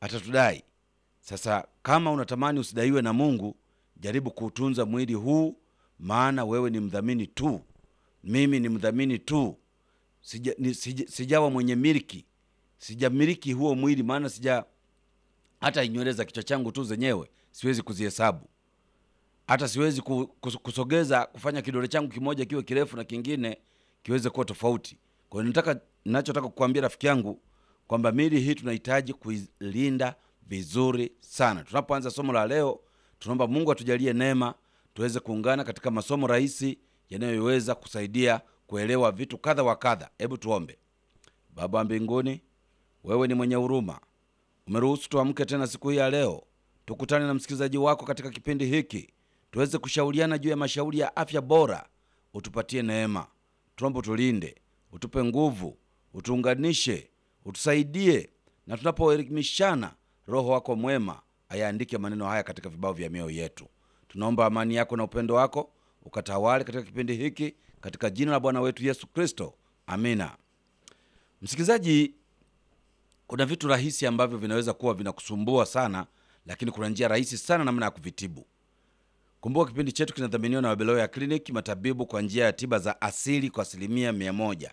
atatudai. Sasa kama unatamani usidaiwe na Mungu, jaribu kuutunza mwili huu, maana wewe ni mdhamini tu, mimi ni mdhamini tu. Sija, ni, sija, sijawa mwenye miliki, sijamiliki huo mwili, maana sija hata nywele za kichwa changu tu zenyewe siwezi kuzihesabu, hata siwezi ku- kus- kusogeza kufanya kidole changu kimoja kiwe kirefu na kingine kiweze kuwa tofauti. Kwa hiyo nataka, ninachotaka kukuambia rafiki yangu kwamba mili hii tunahitaji kuilinda vizuri sana. Tunapoanza somo la leo, tunaomba Mungu atujalie neema tuweze kuungana katika masomo rahisi yanayoweza kusaidia kuelewa vitu kadha wa kadha. Hebu tuombe. Baba wa mbinguni, wewe ni mwenye huruma, umeruhusu tuamke tena siku hii ya leo, tukutane na msikilizaji wako katika kipindi hiki, tuweze kushauriana juu ya mashauri ya afya bora. Utupatie neema, tuombe, utulinde, utupe nguvu, utuunganishe, utusaidie, na tunapoelimishana, Roho wako mwema ayaandike maneno haya katika vibao vya mioyo yetu. Tunaomba amani yako na upendo wako ukatawale katika kipindi hiki, katika jina la Bwana wetu Yesu Kristo, amina. Msikilizaji, kuna vitu rahisi ambavyo vinaweza kuwa vinakusumbua sana, lakini kuna njia rahisi sana namna ya kuvitibu. Kumbuka kipindi chetu kinadhaminiwa na Wabeloya Clinic, matabibu kwa njia ya tiba za asili kwa asilimia mia moja.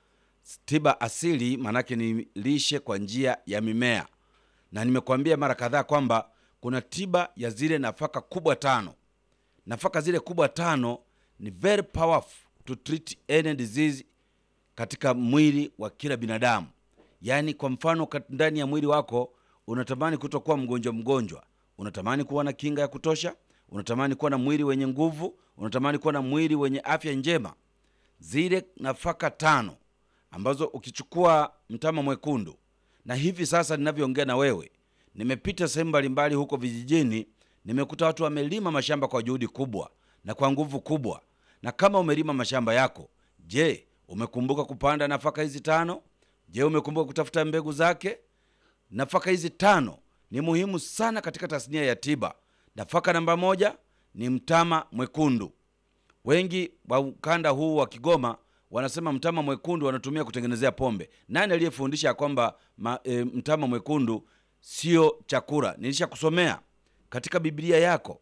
Tiba asili maanake ni lishe kwa njia ya mimea, na nimekuambia mara kadhaa kwamba kuna tiba ya zile nafaka kubwa tano. Nafaka zile kubwa tano ni very powerful to treat any disease katika mwili wa kila binadamu. Yaani, kwa mfano, kat- ndani ya mwili wako unatamani kutokuwa mgonjwa mgonjwa, unatamani kuwa na kinga ya kutosha, unatamani kuwa na mwili wenye nguvu, unatamani kuwa na mwili wenye afya njema. Zile nafaka tano ambazo ukichukua mtama mwekundu, na hivi sasa ninavyoongea na wewe, nimepita sehemu mbalimbali huko vijijini, nimekuta watu wamelima mashamba kwa juhudi kubwa na kwa nguvu kubwa. Na kama umelima mashamba yako, je, umekumbuka kupanda nafaka hizi tano? Je, umekumbuka kutafuta mbegu zake? Nafaka hizi tano ni muhimu sana katika tasnia ya tiba. Nafaka namba moja ni mtama mwekundu. Wengi wa ukanda huu wa Kigoma wanasema mtama mwekundu wanatumia kutengenezea pombe. Nani aliyefundisha ya kwamba ma, e, mtama mwekundu sio chakula? Nilishakusomea katika Biblia yako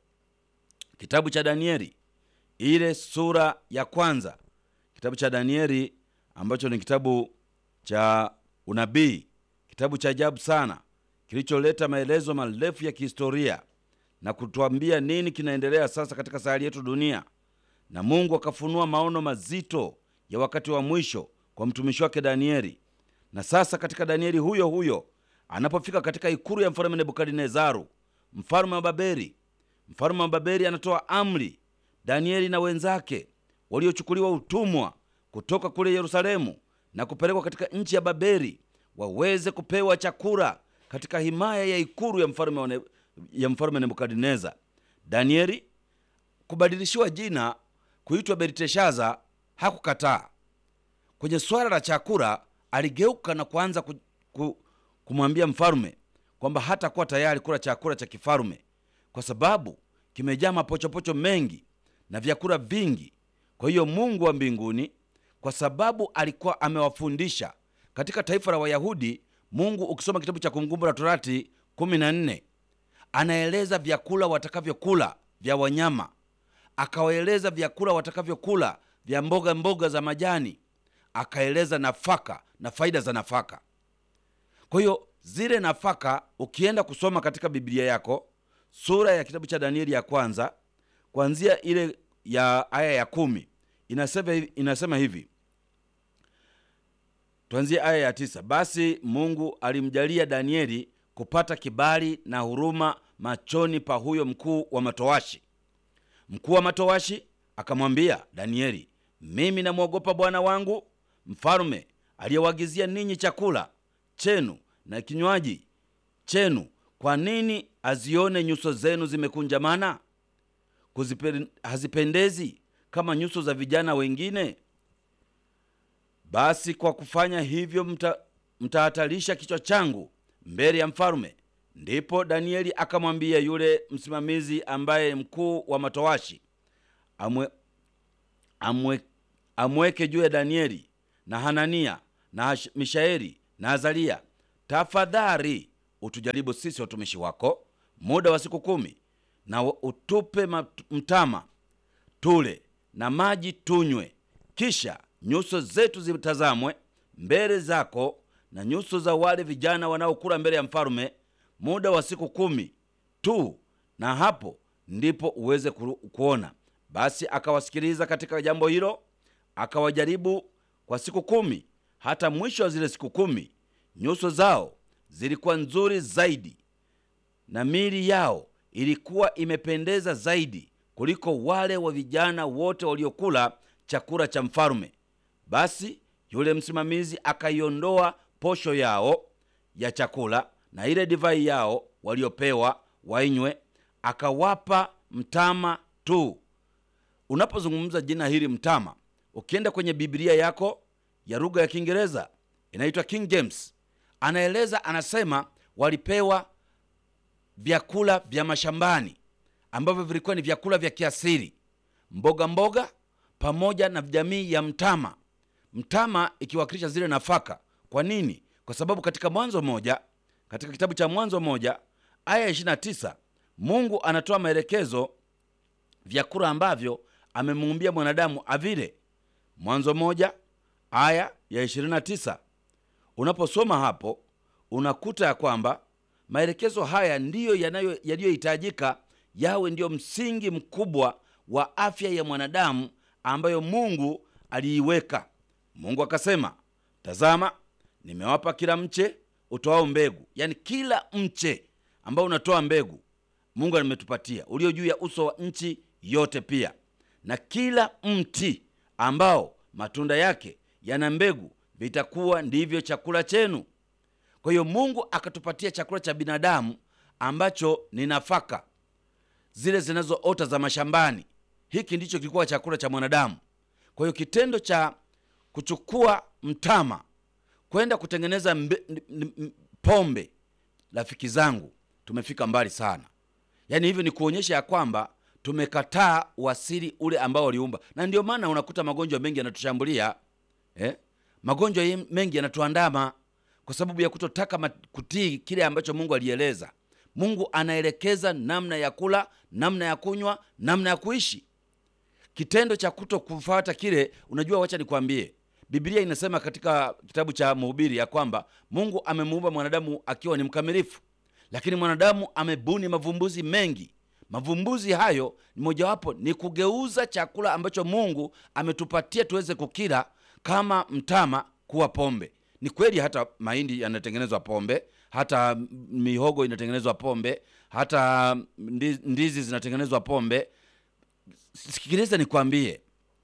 kitabu cha Danieli ile sura ya kwanza, kitabu cha Danieli ambacho ni kitabu cha unabii, kitabu cha ajabu sana kilicholeta maelezo marefu ya kihistoria na kutuambia nini kinaendelea sasa katika sayari yetu dunia. Na Mungu akafunua maono mazito ya wakati wa mwisho kwa mtumishi wake Danieli. Na sasa katika Danieli huyo huyo anapofika katika ikulu ya mfalme Nebukadnezaru, mfalme wa Babeli, mfalme wa Babeli anatoa amri Danieli na wenzake waliochukuliwa utumwa kutoka kule Yerusalemu na kupelekwa katika nchi ya Babeli waweze kupewa chakula katika himaya ya ikulu ya mfalme wa Ne- ya mfalme Nebukadneza. Danieli kubadilishiwa jina kuitwa Belteshaza hakukataa. Kwenye swala la chakula aligeuka na kuanza ku, ku, kumwambia mfalme kwamba hatakuwa tayari kula chakula cha kifalme kwa sababu kimejaa mapochopocho mengi na vyakula vingi. Kwa hiyo Mungu wa mbinguni, kwa sababu alikuwa amewafundisha katika taifa la Wayahudi, Mungu ukisoma kitabu cha Kumbukumbu la Torati 14 anaeleza vyakula watakavyokula vya wanyama, akawaeleza vyakula watakavyokula vya mboga mboga za majani, akaeleza nafaka na faida za nafaka. Kwa hiyo zile nafaka ukienda kusoma katika Biblia yako sura ya kitabu cha Danieli ya kwanza kuanzia ile ya aya ya kumi inasema, hivi- inasema hivi tuanzie aya ya tisa. Basi Mungu alimjalia Danieli kupata kibali na huruma machoni pa huyo mkuu wa matowashi. Mkuu wa matowashi akamwambia Danieli, mimi namwogopa bwana wangu mfalme aliyewagizia ninyi chakula chenu na kinywaji chenu. Kwa nini azione nyuso zenu zimekunjamana? Kuzipe- hazipendezi kama nyuso za vijana wengine? Basi kwa kufanya hivyo mta, mtahatarisha kichwa changu mbele ya mfalme. Ndipo Danieli akamwambia yule msimamizi ambaye mkuu wa matowashi amwe, amwe, amweke juu ya Danieli na Hanania na Hash- Mishaeli na Azaria, tafadhali utujaribu sisi watumishi wako muda wa siku kumi, na utupe mat- mtama tule na maji tunywe, kisha nyuso zetu zitazamwe mbele zako na nyuso za wale vijana wanaokula mbele ya mfalume muda wa siku kumi tu, na hapo ndipo uweze ku- kuona. Basi akawasikiliza katika jambo hilo, akawajaribu kwa siku kumi. Hata mwisho wa zile siku kumi, nyuso zao zilikuwa nzuri zaidi na miili yao ilikuwa imependeza zaidi kuliko wale wa vijana wote waliokula chakula cha mfalume. Basi yule msimamizi akaiondoa posho yao ya chakula na ile divai yao waliopewa wainywe, akawapa mtama tu. Unapozungumza jina hili mtama, ukienda kwenye Biblia yako ya lugha ya Kiingereza inaitwa King James, anaeleza anasema, walipewa vyakula vya mashambani ambavyo vilikuwa ni vyakula vya kiasili, mboga mboga pamoja na jamii ya mtama. Mtama ikiwakilisha zile nafaka. Kwa nini? Kwa sababu katika Mwanzo moja, katika kitabu cha Mwanzo moja aya 29 Mungu anatoa maelekezo vyakula ambavyo amemuumbia mwanadamu avile. Mwanzo moja aya ya 29 unaposoma hapo unakuta ya kwamba maelekezo haya ndiyo yanayo- yaliyohitajika yawe ndiyo msingi mkubwa wa afya ya mwanadamu ambayo Mungu aliiweka. Mungu akasema, tazama, nimewapa kila mche utoao mbegu, yaani kila mche ambao unatoa mbegu Mungu ametupatia ulio juu ya uso wa nchi yote, pia na kila mti ambao matunda yake yana mbegu, vitakuwa ndivyo chakula chenu. Kwa hiyo Mungu akatupatia chakula cha binadamu ambacho ni nafaka zile zinazoota za mashambani. Hiki ndicho kilikuwa chakula cha mwanadamu. Kwa hiyo kitendo cha kuchukua mtama kwenda kutengeneza mbe, n- n- m- pombe, rafiki zangu, tumefika mbali sana. Yaani hivyo ni kuonyesha ya kwamba tumekataa uasili ule ambao waliumba, na ndio maana unakuta magonjwa mengi yanatushambulia eh? Magonjwa ye- mengi yanatuandama kwa sababu ya kutotaka ma- kutii kile ambacho Mungu alieleza. Mungu anaelekeza namna ya kula, namna ya kunywa, namna ya kuishi. Kitendo cha kuto kufuata kile, unajua, wacha nikwambie, Biblia inasema katika kitabu cha Mhubiri ya kwamba Mungu amemuumba mwanadamu akiwa ni mkamilifu, lakini mwanadamu amebuni mavumbuzi mengi. Mavumbuzi hayo ni mojawapo ni kugeuza chakula ambacho Mungu ametupatia tuweze kukila kama mtama kuwa pombe. Ni kweli hata mahindi yanatengenezwa pombe, hata mihogo inatengenezwa pombe, hata ndi- ndizi zinatengenezwa pombe. Sikiliza nikwambie,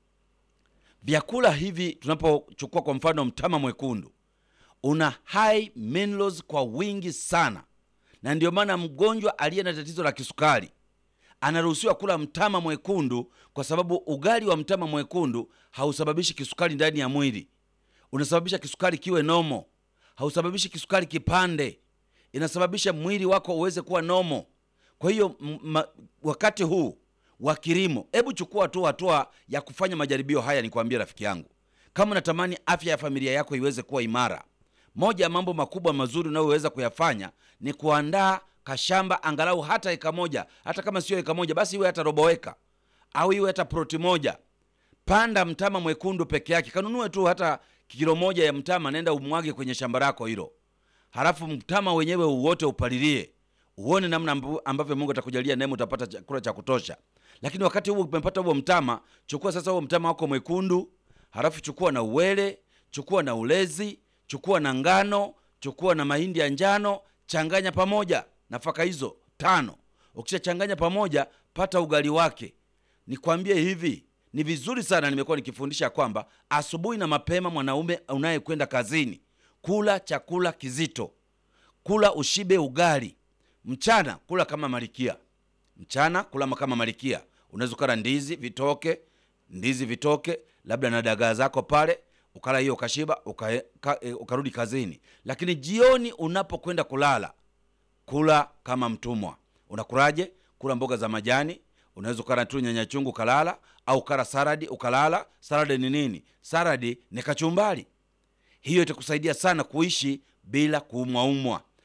vyakula hivi tunapochukua kwa mfano mtama mwekundu una high minerals kwa wingi sana, na ndio maana mgonjwa aliye na tatizo la kisukari anaruhusiwa kula mtama mwekundu, kwa sababu ugali wa mtama mwekundu hausababishi kisukari ndani ya mwili, unasababisha kisukari kiwe nomo, hausababishi kisukari kipande, inasababisha mwili wako uweze kuwa nomo. Kwa hiyo m- ma- wakati huu wa kilimo, hebu chukua tu hatua ya kufanya majaribio haya. Nikwambie rafiki yangu, kama unatamani afya ya familia yako iweze kuwa imara, moja ya mambo makubwa mazuri unayoweza kuyafanya ni kuandaa kashamba angalau hata eka moja, hata kama sio eka moja, basi iwe hata robo eka au iwe hata proti moja. Panda mtama mwekundu peke yake, kanunue tu hata kilo moja ya mtama, nenda umwage kwenye shamba lako hilo, halafu mtama wenyewe uwote upalilie, uone namna ambu- ambavyo Mungu atakujalia neema, utapata chakula cha kutosha. Lakini wakati huo umepata huo mtama, chukua sasa huo mtama wako mwekundu, halafu chukua na uwele, chukua na ulezi, chukua na ngano, chukua na mahindi ya njano, changanya pamoja nafaka hizo tano. Ukishachanganya pamoja, pata ugali wake. Nikwambie hivi, ni vizuri sana, nimekuwa nikifundisha kwamba asubuhi na mapema, mwanaume unayekwenda kazini, kula chakula kizito, kula ushibe ugali. Mchana kula kama malikia, mchana kula kama malikia. Unaweza ukala ndizi vitoke, ndizi vitoke, labda na dagaa zako pale, ukala hiyo ukashiba, uka, ka, e, ukarudi kazini. Lakini jioni unapokwenda kulala, kula kama mtumwa. Unakulaje? Kula mboga za majani, unaweza ukala tu nyanya chungu ukalala, au kala saradi ukalala. Saradi ni nini? Saradi ni kachumbari. Hiyo itakusaidia sana kuishi bila kuumwaumwa.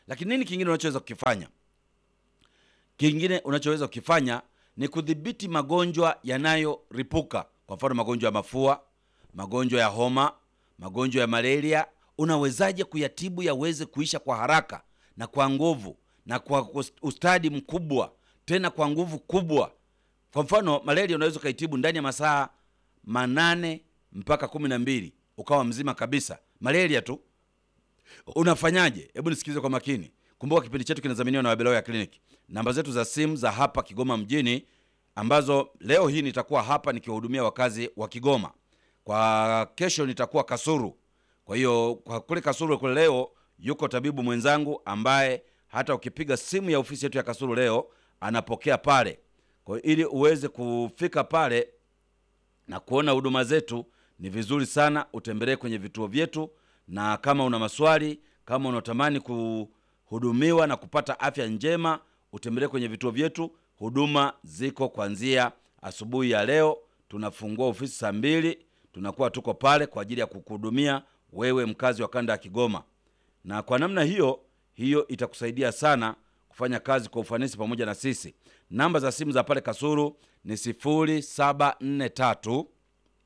lakini nini kingine unachoweza kukifanya kingine unachoweza kukifanya ni kudhibiti magonjwa yanayoripuka kwa mfano magonjwa ya mafua magonjwa ya homa magonjwa ya malaria unawezaje kuyatibu yaweze kuisha kwa haraka na kwa nguvu na kwa ustadi mkubwa tena kwa nguvu kubwa kwa mfano malaria unaweza ukaitibu ndani ya masaa manane mpaka kumi na mbili ukawa mzima kabisa malaria tu unafanyaje hebu nisikilize kwa makini kumbuka kipindi chetu kinadhaminiwa na wabeloya kliniki namba zetu za simu za hapa kigoma mjini ambazo leo hii nitakuwa hapa nikiwahudumia wakazi wa kigoma kwa kesho nitakuwa kasuru kwa hiyo kwa kule kasuru kule leo yuko tabibu mwenzangu ambaye hata ukipiga simu ya ofisi yetu ya kasuru leo anapokea pale kwa hiyo ili uweze kufika pale na kuona huduma zetu ni vizuri sana utembelee kwenye vituo vyetu na kama una maswali kama unatamani kuhudumiwa na kupata afya njema utembelee kwenye vituo vyetu huduma ziko kuanzia asubuhi ya leo tunafungua ofisi saa mbili tunakuwa tuko pale kwa ajili ya kukuhudumia wewe mkazi wa kanda ya kigoma na kwa namna hiyo hiyo itakusaidia sana kufanya kazi kwa ufanisi pamoja na sisi namba za simu za pale kasuru ni 0743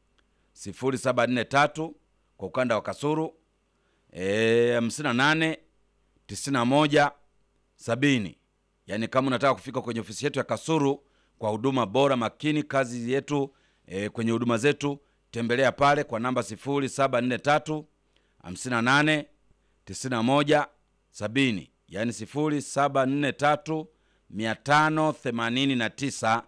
0743 kwa ukanda wa kasuru e, 58 91 70 yaani kama unataka kufika kwenye ofisi yetu ya kasuru kwa huduma bora makini kazi yetu e, kwenye huduma zetu tembelea pale kwa namba 0743 58 91 70 yaani 0743 589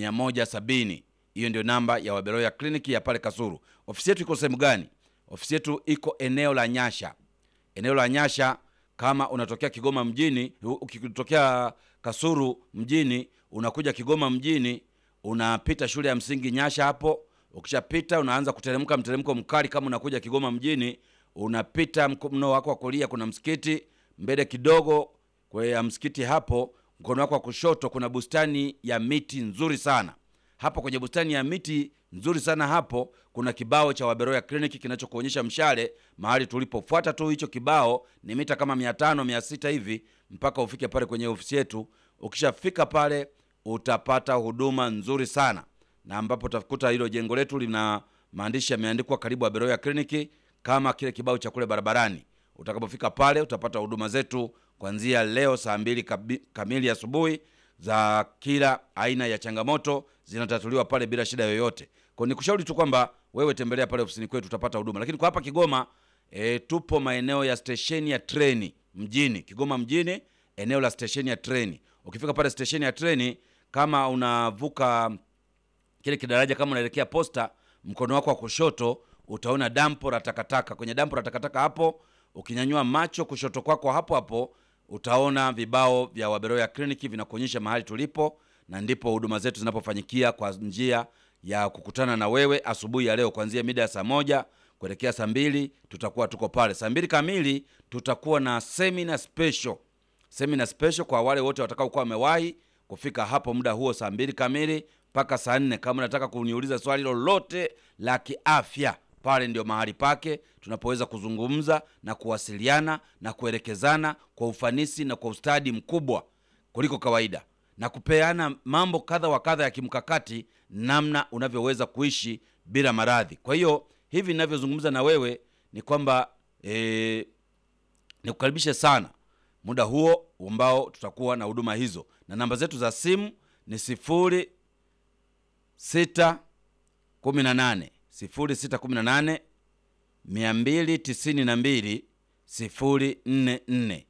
170 hiyo ndio namba ya waberoya kliniki ya pale kasuru ofisi yetu iko sehemu gani ofisi yetu iko eneo la nyasha eneo la nyasha kama unatokea kigoma mjini ukitokea kasuru mjini unakuja kigoma mjini unapita shule ya msingi nyasha hapo ukishapita unaanza kuteremka mteremko mkali kama unakuja kigoma mjini unapita mno wako wa kulia kuna msikiti mbele kidogo ya msikiti hapo mkono wako wa kushoto kuna bustani ya miti nzuri sana hapo kwenye bustani ya miti nzuri sana hapo kuna kibao cha waberoya kliniki kinachokuonyesha mshale mahali tulipofuata tu hicho kibao ni mita kama mia tano mia sita hivi mpaka ufike pale kwenye ofisi yetu ukishafika pale utapata huduma nzuri sana na ambapo utakuta hilo jengo letu lina maandishi yameandikwa karibu waberoya kliniki kama kile kibao cha kule barabarani utakapofika pale utapata huduma zetu kuanzia leo saa mbili kamili asubuhi za kila aina ya changamoto zinatatuliwa pale bila shida yoyote kwa nikushauri tu kwamba wewe tembelea pale ofisini kwetu utapata huduma lakini kwa hapa kigoma e, tupo maeneo ya stesheni ya treni mjini kigoma mjini eneo la stesheni ya treni ukifika pale stesheni ya treni kama unavuka kile kidaraja kama unaelekea posta mkono wako wa kushoto utaona dampo la takataka kwenye dampo la takataka hapo ukinyanyua macho kushoto kwako hapo hapo utaona vibao vya waberoya kliniki vinakuonyesha mahali tulipo na ndipo huduma zetu zinapofanyikia kwa njia ya kukutana na wewe asubuhi ya leo kuanzia mida ya saa moja kuelekea saa mbili tutakuwa tuko pale saa mbili kamili tutakuwa na semina special semina special kwa wale wote watakaokuwa wamewahi kufika hapo muda huo saa mbili kamili mpaka saa nne kama unataka kuniuliza swali lolote la kiafya pale ndio mahali pake tunapoweza kuzungumza na kuwasiliana na kuelekezana kwa ufanisi na kwa ustadi mkubwa kuliko kawaida na kupeana mambo kadha wa kadha ya kimkakati namna unavyoweza kuishi bila maradhi kwa hiyo hivi ninavyozungumza na wewe ni kwamba e, nikukaribishe sana muda huo ambao tutakuwa na huduma hizo na namba zetu za simu ni sifuri sita kumi na nane sifuri sita kumi na nane mia mbili tisini na mbili sifuri nne nne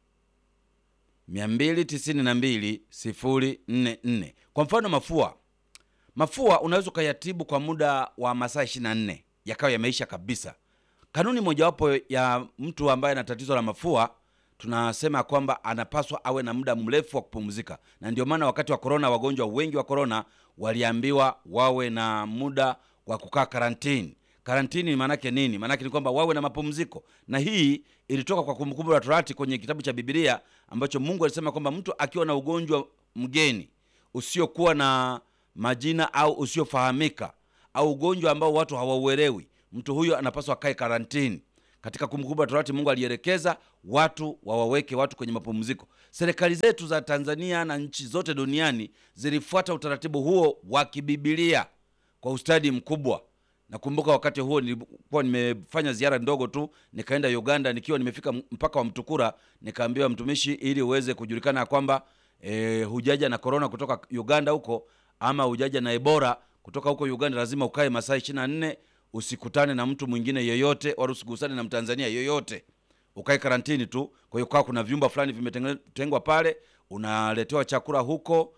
mia mbili tisini na mbili sifuri nne nne kwa mfano mafua mafua unaweza ukayatibu kwa muda wa masaa ishiri na nne yakawa yameisha kabisa kanuni mojawapo ya mtu ambaye ana tatizo la mafua tunasema kwamba anapaswa awe na muda mrefu wa kupumzika na ndio maana wakati wa korona wagonjwa wengi wa korona waliambiwa wawe na muda wa kukaa karantini karantini maanake nini maanake ni kwamba wawe na mapumziko na hii ilitoka kwa kumbukumbu la torati kwenye kitabu cha bibilia ambacho mungu alisema kwamba mtu akiwa na ugonjwa mgeni usiokuwa na majina au usiofahamika au ugonjwa ambao watu hawauelewi mtu huyo anapaswa akae karantini katika Kumbukumbu la Torati Mungu alielekeza watu wawaweke watu kwenye mapumziko. Serikali zetu za Tanzania na nchi zote duniani zilifuata utaratibu huo wa kibibilia kwa ustadi mkubwa. Nakumbuka wakati huo nilikuwa nimefanya ziara ndogo tu, nikaenda Uganda. Nikiwa nimefika mpaka wa Mtukura, nikaambiwa mtumishi, ili uweze kujulikana ya kwamba e, hujaja na korona kutoka Uganda huko ama hujaja na Ebola kutoka huko Uganda, lazima ukae masaa ishirini na nne usikutane na mtu mwingine yeyote, wala usigusane na Mtanzania yeyote, ukae karantini tu. Kwa hiyo kwa kuna vyumba fulani vimetengwa pale, unaletewa chakula huko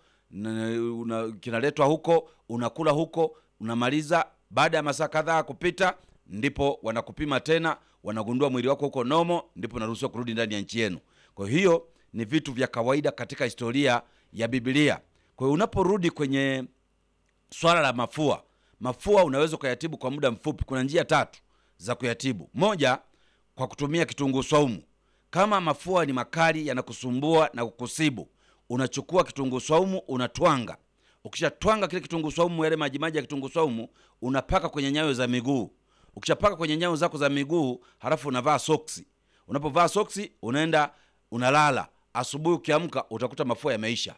una, kinaletwa huko, unakula huko, unamaliza. Baada ya masaa kadhaa kupita, ndipo wanakupima tena, wanagundua mwili wako huko nomo, ndipo unaruhusiwa kurudi ndani ya nchi yenu. Kwa hiyo ni vitu vya kawaida katika historia ya Biblia. Kwa hiyo unaporudi kwenye swala la mafua, mafua unaweza ukayatibu kwa muda mfupi. Kuna njia tatu za kuyatibu. Moja, kwa kutumia kitunguu swaumu. Kama mafua ni makali yanakusumbua na kukusibu, unachukua kitunguu swaumu unatwanga. Ukishatwanga kile kitunguu swaumu, yale majimaji ya kitunguu swaumu unapaka kwenye nyayo za miguu. Ukishapaka kwenye nyayo zako za miguu, halafu unavaa soksi. Unapovaa soksi, unaenda unalala. Asubuhi ukiamka, utakuta mafua yameisha.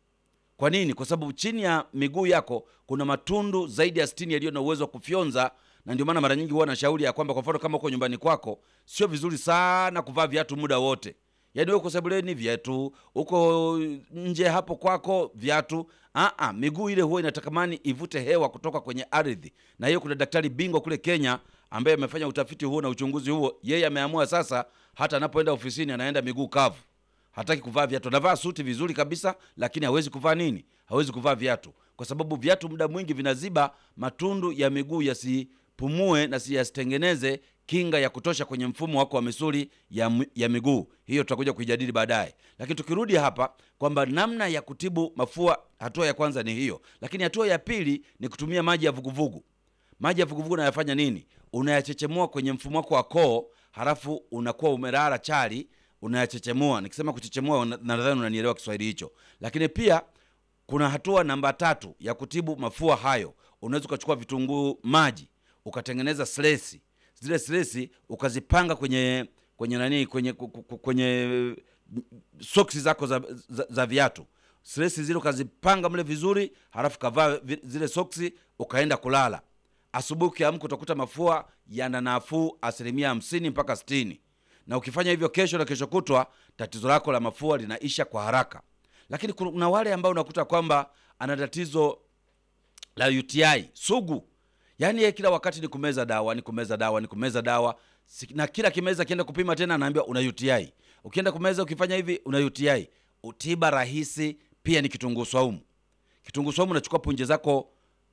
Kwa nini? Kwa sababu chini ya miguu yako kuna matundu zaidi ya sitini yaliyo na uwezo wa kufyonza, na ndio maana mara nyingi huwa na shauri ya kwamba, kwa mfano, kama uko nyumbani kwako, sio vizuri sana kuvaa viatu muda wote. Yaani wewe uko sebuleni viatu, uko nje hapo kwako viatu. Aa, miguu ile huwa inatakamani ivute hewa kutoka kwenye ardhi, na hiyo kuna daktari bingwa kule Kenya ambaye amefanya utafiti huo na uchunguzi huo. Yeye ameamua sasa, hata anapoenda ofisini anaenda miguu kavu hataki kuvaa viatu. Anavaa suti vizuri kabisa, lakini hawezi kuvaa nini? Hawezi kuvaa viatu, kwa sababu viatu muda mwingi vinaziba matundu ya miguu yasipumue na yasitengeneze kinga ya kutosha kwenye mfumo wako wa misuli ya, ya miguu. Hiyo tutakuja kuijadili baadaye, lakini tukirudi hapa kwamba namna ya kutibu mafua, hatua ya kwanza ni hiyo, lakini hatua ya pili ni kutumia maji ya vuguvugu. Maji ya vuguvugu unayafanya nini? Unayachechemua kwenye mfumo wako wa koo, halafu unakuwa umelala chali unayachechemua. Nikisema kuchechemua, nadhani unanielewa Kiswahili hicho. Lakini pia kuna hatua namba tatu ya kutibu mafua hayo. Unaweza ukachukua vitunguu maji ukatengeneza slesi, zile slesi ukazipanga kwenye kwenye nani, kwenye kwenye soksi zako za, za, za viatu. Slesi zile ukazipanga mle vizuri, halafu kavaa zile soksi ukaenda kulala. Asubuhi ukiamka utakuta mafua yana nafuu asilimia hamsini mpaka sitini na ukifanya hivyo kesho na kesho kutwa, tatizo lako la mafua linaisha kwa haraka. Lakini kuna wale ambao unakuta kwamba ana tatizo la UTI sugu, yaani yeye kila wakati ni kumeza dawa, ni kumeza dawa, ni kumeza dawa, na kila kimeza kienda kupima tena anaambiwa una UTI. Ukienda kumeza ukifanya hivi una UTI. Utiba rahisi pia ni kitunguu swaumu. Kitunguu swaumu unachukua punje zako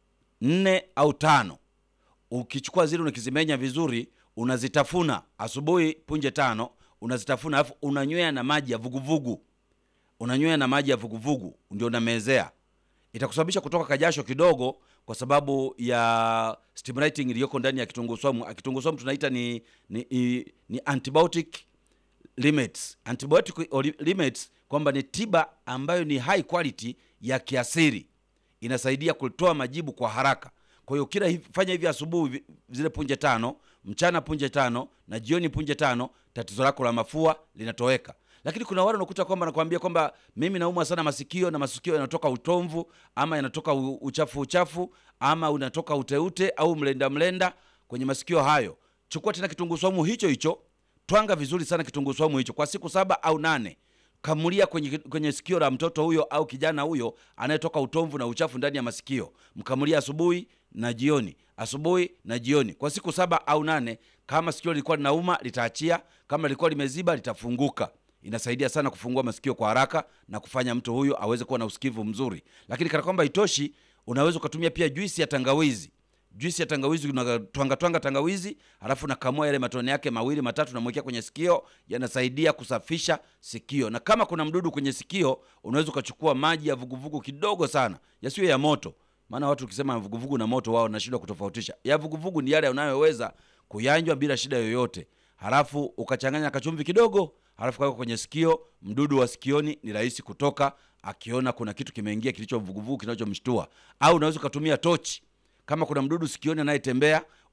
nne au tano, ukichukua zile unakizimenya vizuri unazitafuna asubuhi, punje tano unazitafuna, alafu unanywea na maji ya vuguvugu, unanywea na maji ya vuguvugu ndio unamezea. Itakusababisha kutoka kajasho kidogo, kwa sababu ya stimulating iliyoko ndani ya kitunguu swaumu. Kitunguu swaumu tunaita ni, ni, ni, ni antibiotic limits, antibiotic limits, kwamba ni tiba ambayo ni high quality ya kiasiri, inasaidia kutoa majibu kwa haraka. Kwa hiyo kila hivi, fanya hivi asubuhi zile punje tano, mchana punje tano na jioni punje tano, tatizo lako la mafua linatoweka. Lakini kuna wale unakuta kwamba nakwambia kwamba mimi naumwa sana masikio na masikio yanatoka utomvu ama yanatoka uchafu uchafu ama unatoka uteute au mlenda mlenda kwenye masikio hayo. Chukua tena kitunguu swaumu hicho hicho, twanga vizuri sana kitunguu swaumu hicho kwa siku saba au nane kamulia kwenye, kwenye sikio la mtoto huyo au kijana huyo anayetoka utomvu na uchafu ndani ya masikio, mkamulia asubuhi na jioni, asubuhi na jioni kwa siku saba au nane. Kama sikio lilikuwa linauma litaachia, kama lilikuwa limeziba litafunguka. Inasaidia sana kufungua masikio kwa haraka na kufanya mtu huyo aweze kuwa na usikivu mzuri. Lakini kana kwamba itoshi, unaweza ukatumia pia juisi ya tangawizi. Juisi ya tangawizi unatwanga twanga tangawizi, halafu nakamua yale matone yake mawili matatu, namwekea kwenye sikio, yanasaidia kusafisha sikio. Na kama kuna mdudu kwenye sikio, unaweza ukachukua maji ya vuguvugu kidogo sana, yasiyo ya moto, maana watu ukisema vuguvugu na moto, wao wanashindwa kutofautisha. Ya vuguvugu ni yale unayoweza kuyanjwa bila shida yoyote, halafu ukachanganya kachumvi kidogo, halafu kaweka kwenye sikio. Mdudu wa sikioni ni rahisi kutoka akiona kuna kitu kimeingia kilicho vuguvugu kinachomshtua. Au unaweza ukatumia tochi kama kuna mdudu sikioni anayetembea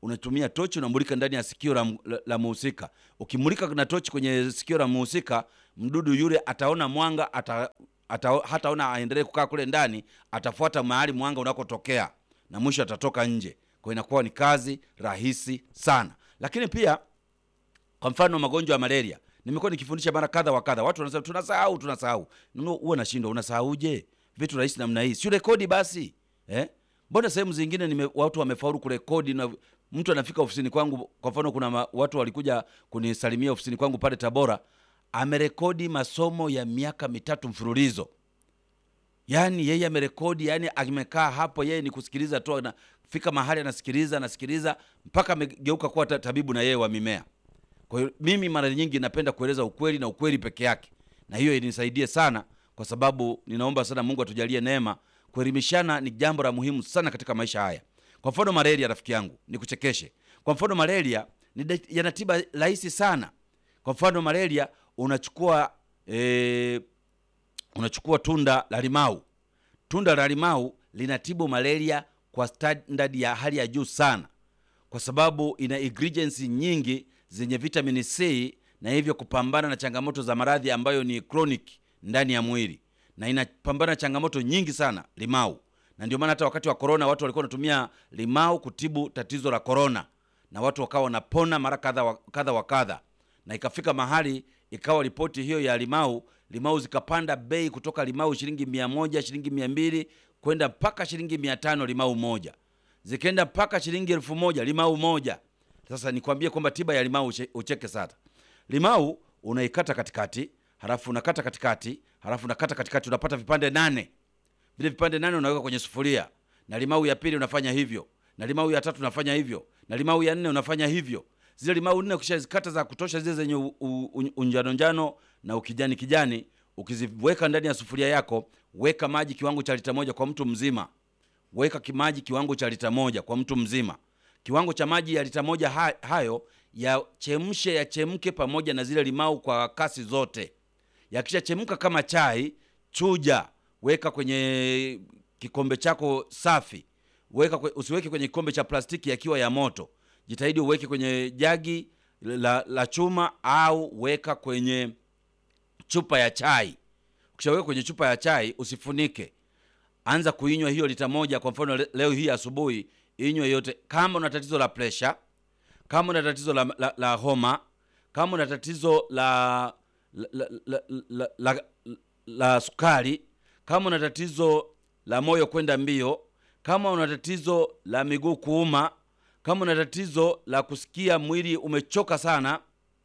unatumia tochi unamulika ndani ya sikio la, la, la muhusika. Ukimulika na tochi kwenye sikio la muhusika, mdudu yule ataona mwanga ata, ata, hataona aendelee kukaa kule ndani, atafuata mahali mwanga unakotokea na mwisho atatoka nje. Kwa hiyo inakuwa ni kazi rahisi sana, lakini pia kwa mfano magonjwa ya malaria nimekuwa nikifundisha mara kadha wa kadha, watu wanasema tunasahau, tunasahau. Nuno, huwa nashindwa, unasahauje vitu rahisi namna hii? Si rekodi basi eh? Mbona sehemu zingine nime, watu wamefaulu kurekodi na mtu anafika ofisini kwangu. Kwa mfano kuna ma, watu walikuja kunisalimia ofisini kwangu pale Tabora, amerekodi masomo ya miaka mitatu mfululizo. Yani yeye amerekodi, yani amekaa hapo, yeye ni kusikiliza tu, anafika mahali anasikiliza, anasikiliza mpaka amegeuka kuwa ta- tabibu na yeye wa mimea. Kwa hiyo mimi mara nyingi napenda kueleza ukweli na ukweli peke yake, na hiyo inisaidie sana, kwa sababu ninaomba sana Mungu atujalie neema. Kuelimishana ni jambo la muhimu sana katika maisha haya. Kwa mfano malaria, rafiki yangu, nikuchekeshe. Kwa mfano malaria ni da- yana tiba rahisi sana. Kwa mfano malaria unachukua eh, unachukua tunda la limau. Tunda la limau linatibu malaria kwa standard ya hali ya juu sana, kwa sababu ina ingredients nyingi zenye vitamini C na hivyo kupambana na changamoto za maradhi ambayo ni chronic ndani ya mwili, na inapambana na changamoto nyingi sana limau. Na ndio maana hata wakati wa corona watu walikuwa wanatumia limau kutibu tatizo la corona, na watu wakawa wanapona mara kadha wa kadha wa kadha, na ikafika mahali ikawa ripoti hiyo ya limau limau zikapanda bei kutoka limau shilingi mia moja shilingi mia mbili kwenda mpaka shilingi mia tano limau moja zikaenda mpaka shilingi elfu moja limau moja. Sasa nikwambie kwamba tiba ya limau uche- ucheke sana. Limau unaikata katikati, halafu unakata katikati, halafu unakata katikati, unapata vipande nane. Vile vipande nane unaweka kwenye sufuria, na limau ya pili unafanya hivyo, na limau ya tatu unafanya hivyo, na limau ya nne unafanya hivyo. Zile limau nne ukishazikata za kutosha, zile zenye u- u- u- unjano njano na ukijani kijani, ukiziweka ndani ya sufuria yako, weka maji kiwango cha lita moja kwa mtu mzima weka kimaji kiwango cha lita moja kwa mtu mzima. Kiwango cha maji ya lita moja ha- hayo yachemshe, yachemke pamoja na zile limau kwa kasi zote. Yakishachemka kama chai, chuja, weka kwenye kikombe chako safi. Weka kwe, usiweke kwenye kikombe cha plastiki yakiwa ya moto. Jitahidi uweke kwenye jagi la, la chuma au weka kwenye chupa ya chai. Ukishaweka kwenye chupa ya chai usifunike anza kuinywa hiyo lita moja. Kwa mfano le- leo hii asubuhi, inywe yote. Kama una tatizo la presha, kama una tatizo la, la, la homa, kama una tatizo la la, la, la, la, la, la sukari, kama una tatizo la moyo kwenda mbio, kama una tatizo la miguu kuuma, kama una tatizo la kusikia mwili umechoka sana,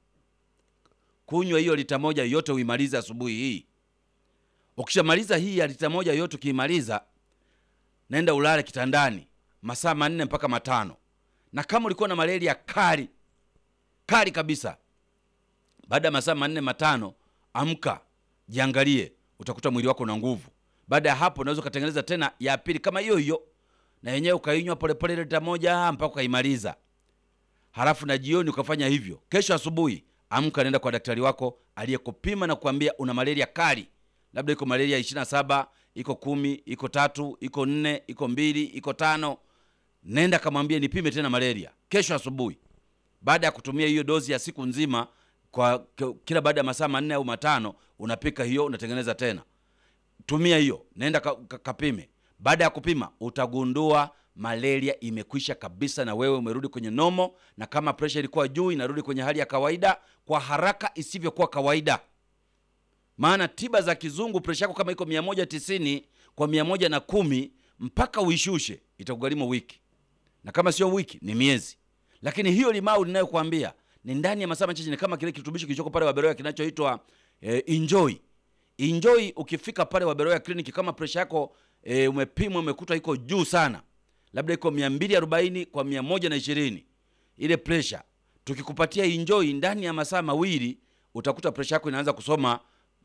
kunywa hiyo lita moja yote uimalize asubuhi hii. Ukishamaliza hii ya lita moja yote, ukiimaliza naenda ulale kitandani masaa manne mpaka matano. Na kama ulikuwa na malaria kali kali kabisa, baada ya masaa manne matano, amka, jiangalie, utakuta mwili wako una nguvu. Baada ya hapo, unaweza ukatengeneza tena ya pili kama hiyo hiyo, na yenyewe ukainywa polepole lita moja mpaka ukaimaliza. Halafu na jioni ukafanya hivyo. Kesho asubuhi amka, nenda kwa daktari wako aliyekupima na kuambia una malaria kali, labda iko malaria ishirini na saba iko kumi iko tatu iko nne iko mbili iko tano. Nenda kamwambie nipime tena malaria kesho asubuhi, baada ya kutumia hiyo dozi ya siku nzima, kwa k- kila baada ya masaa manne au matano unapika hiyo, unatengeneza tena tumia hiyo, nenda ka, ka, kapime. Baada ya kupima utagundua malaria imekwisha kabisa, na wewe umerudi kwenye nomo, na kama presha ilikuwa juu inarudi kwenye hali ya kawaida kwa haraka isivyokuwa kawaida. Maana tiba za kizungu, presha yako kama iko 190 kwa 110 mpaka uishushe itakugharimu wiki, na kama sio wiki ni miezi. Lakini hiyo limau ninayokuambia ni ndani ya masaa machache, ni kama kile kirutubisho kilichoko pale Waberoya kinachoitwa eh, enjoy enjoy ukifika pale Waberoya kliniki, kama presha yako e, umepimwa umekuta iko juu sana, labda iko 240 kwa 120 ile presha, tukikupatia enjoy ndani ya masaa mawili utakuta presha yako inaanza kusoma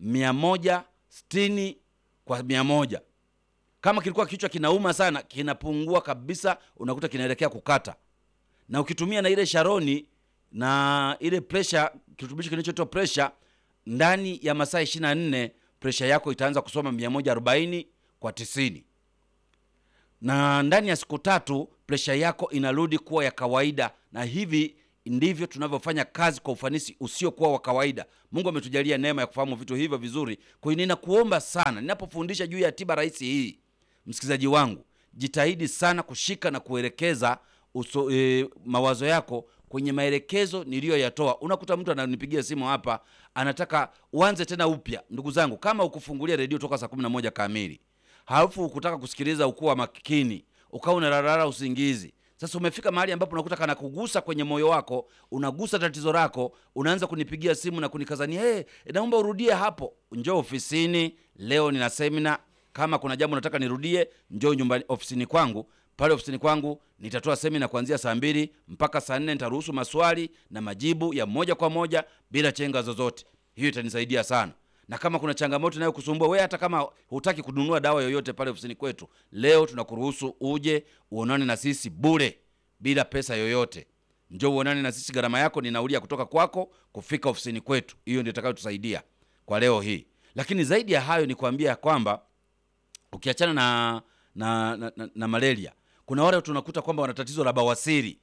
160 kwa 100. Kama kilikuwa kichwa kinauma sana, kinapungua kabisa, unakuta kinaelekea kukata. Na ukitumia na ile sharoni na ile presha, kirutubisho kinachoitwa presha ndani ya masaa 24 presha yako itaanza kusoma 140 kwa 90 na ndani ya siku tatu presha yako inarudi kuwa ya kawaida, na hivi ndivyo tunavyofanya kazi kwa ufanisi usiokuwa wa kawaida. Mungu ametujalia neema ya kufahamu vitu hivyo vizuri. Kwa hiyo ninakuomba sana, ninapofundisha juu ya tiba rahisi hii, msikilizaji wangu, jitahidi sana kushika na kuelekeza uso, e, mawazo yako kwenye maelekezo niliyoyatoa. Unakuta mtu ananipigia simu hapa, anataka uanze tena upya. Ndugu zangu, kama ukufungulia redio toka saa kumi na moja kamili halafu ukutaka kusikiliza ukuwa makini, ukawa unararara usingizi sasa umefika mahali ambapo unakuta kana kugusa kwenye moyo wako, unagusa tatizo lako, unaanza kunipigia simu na kunikazania, hey, naomba urudie hapo. Njoo ofisini leo, nina semina. Kama kuna jambo nataka nirudie, njoo nyumbani ofisini kwangu. Pale ofisini kwangu nitatoa semina kuanzia saa mbili mpaka saa nne. Nitaruhusu maswali na majibu ya moja kwa moja bila chenga zozote. Hiyo itanisaidia sana na kama kuna changamoto inayokusumbua wewe, hata kama hutaki kununua dawa yoyote pale ofisini kwetu, leo tunakuruhusu uje uonane na sisi bure bila pesa yoyote. Njoo uonane na sisi, gharama yako ni nauli ya kutoka kwako kufika ofisini kwetu. Hiyo ndio itakayotusaidia kwa leo hii. Lakini zaidi ya hayo ni kuambia ya kwamba ukiachana na na, na, na, na malaria, kuna wale tunakuta kwamba wana tatizo la bawasiri.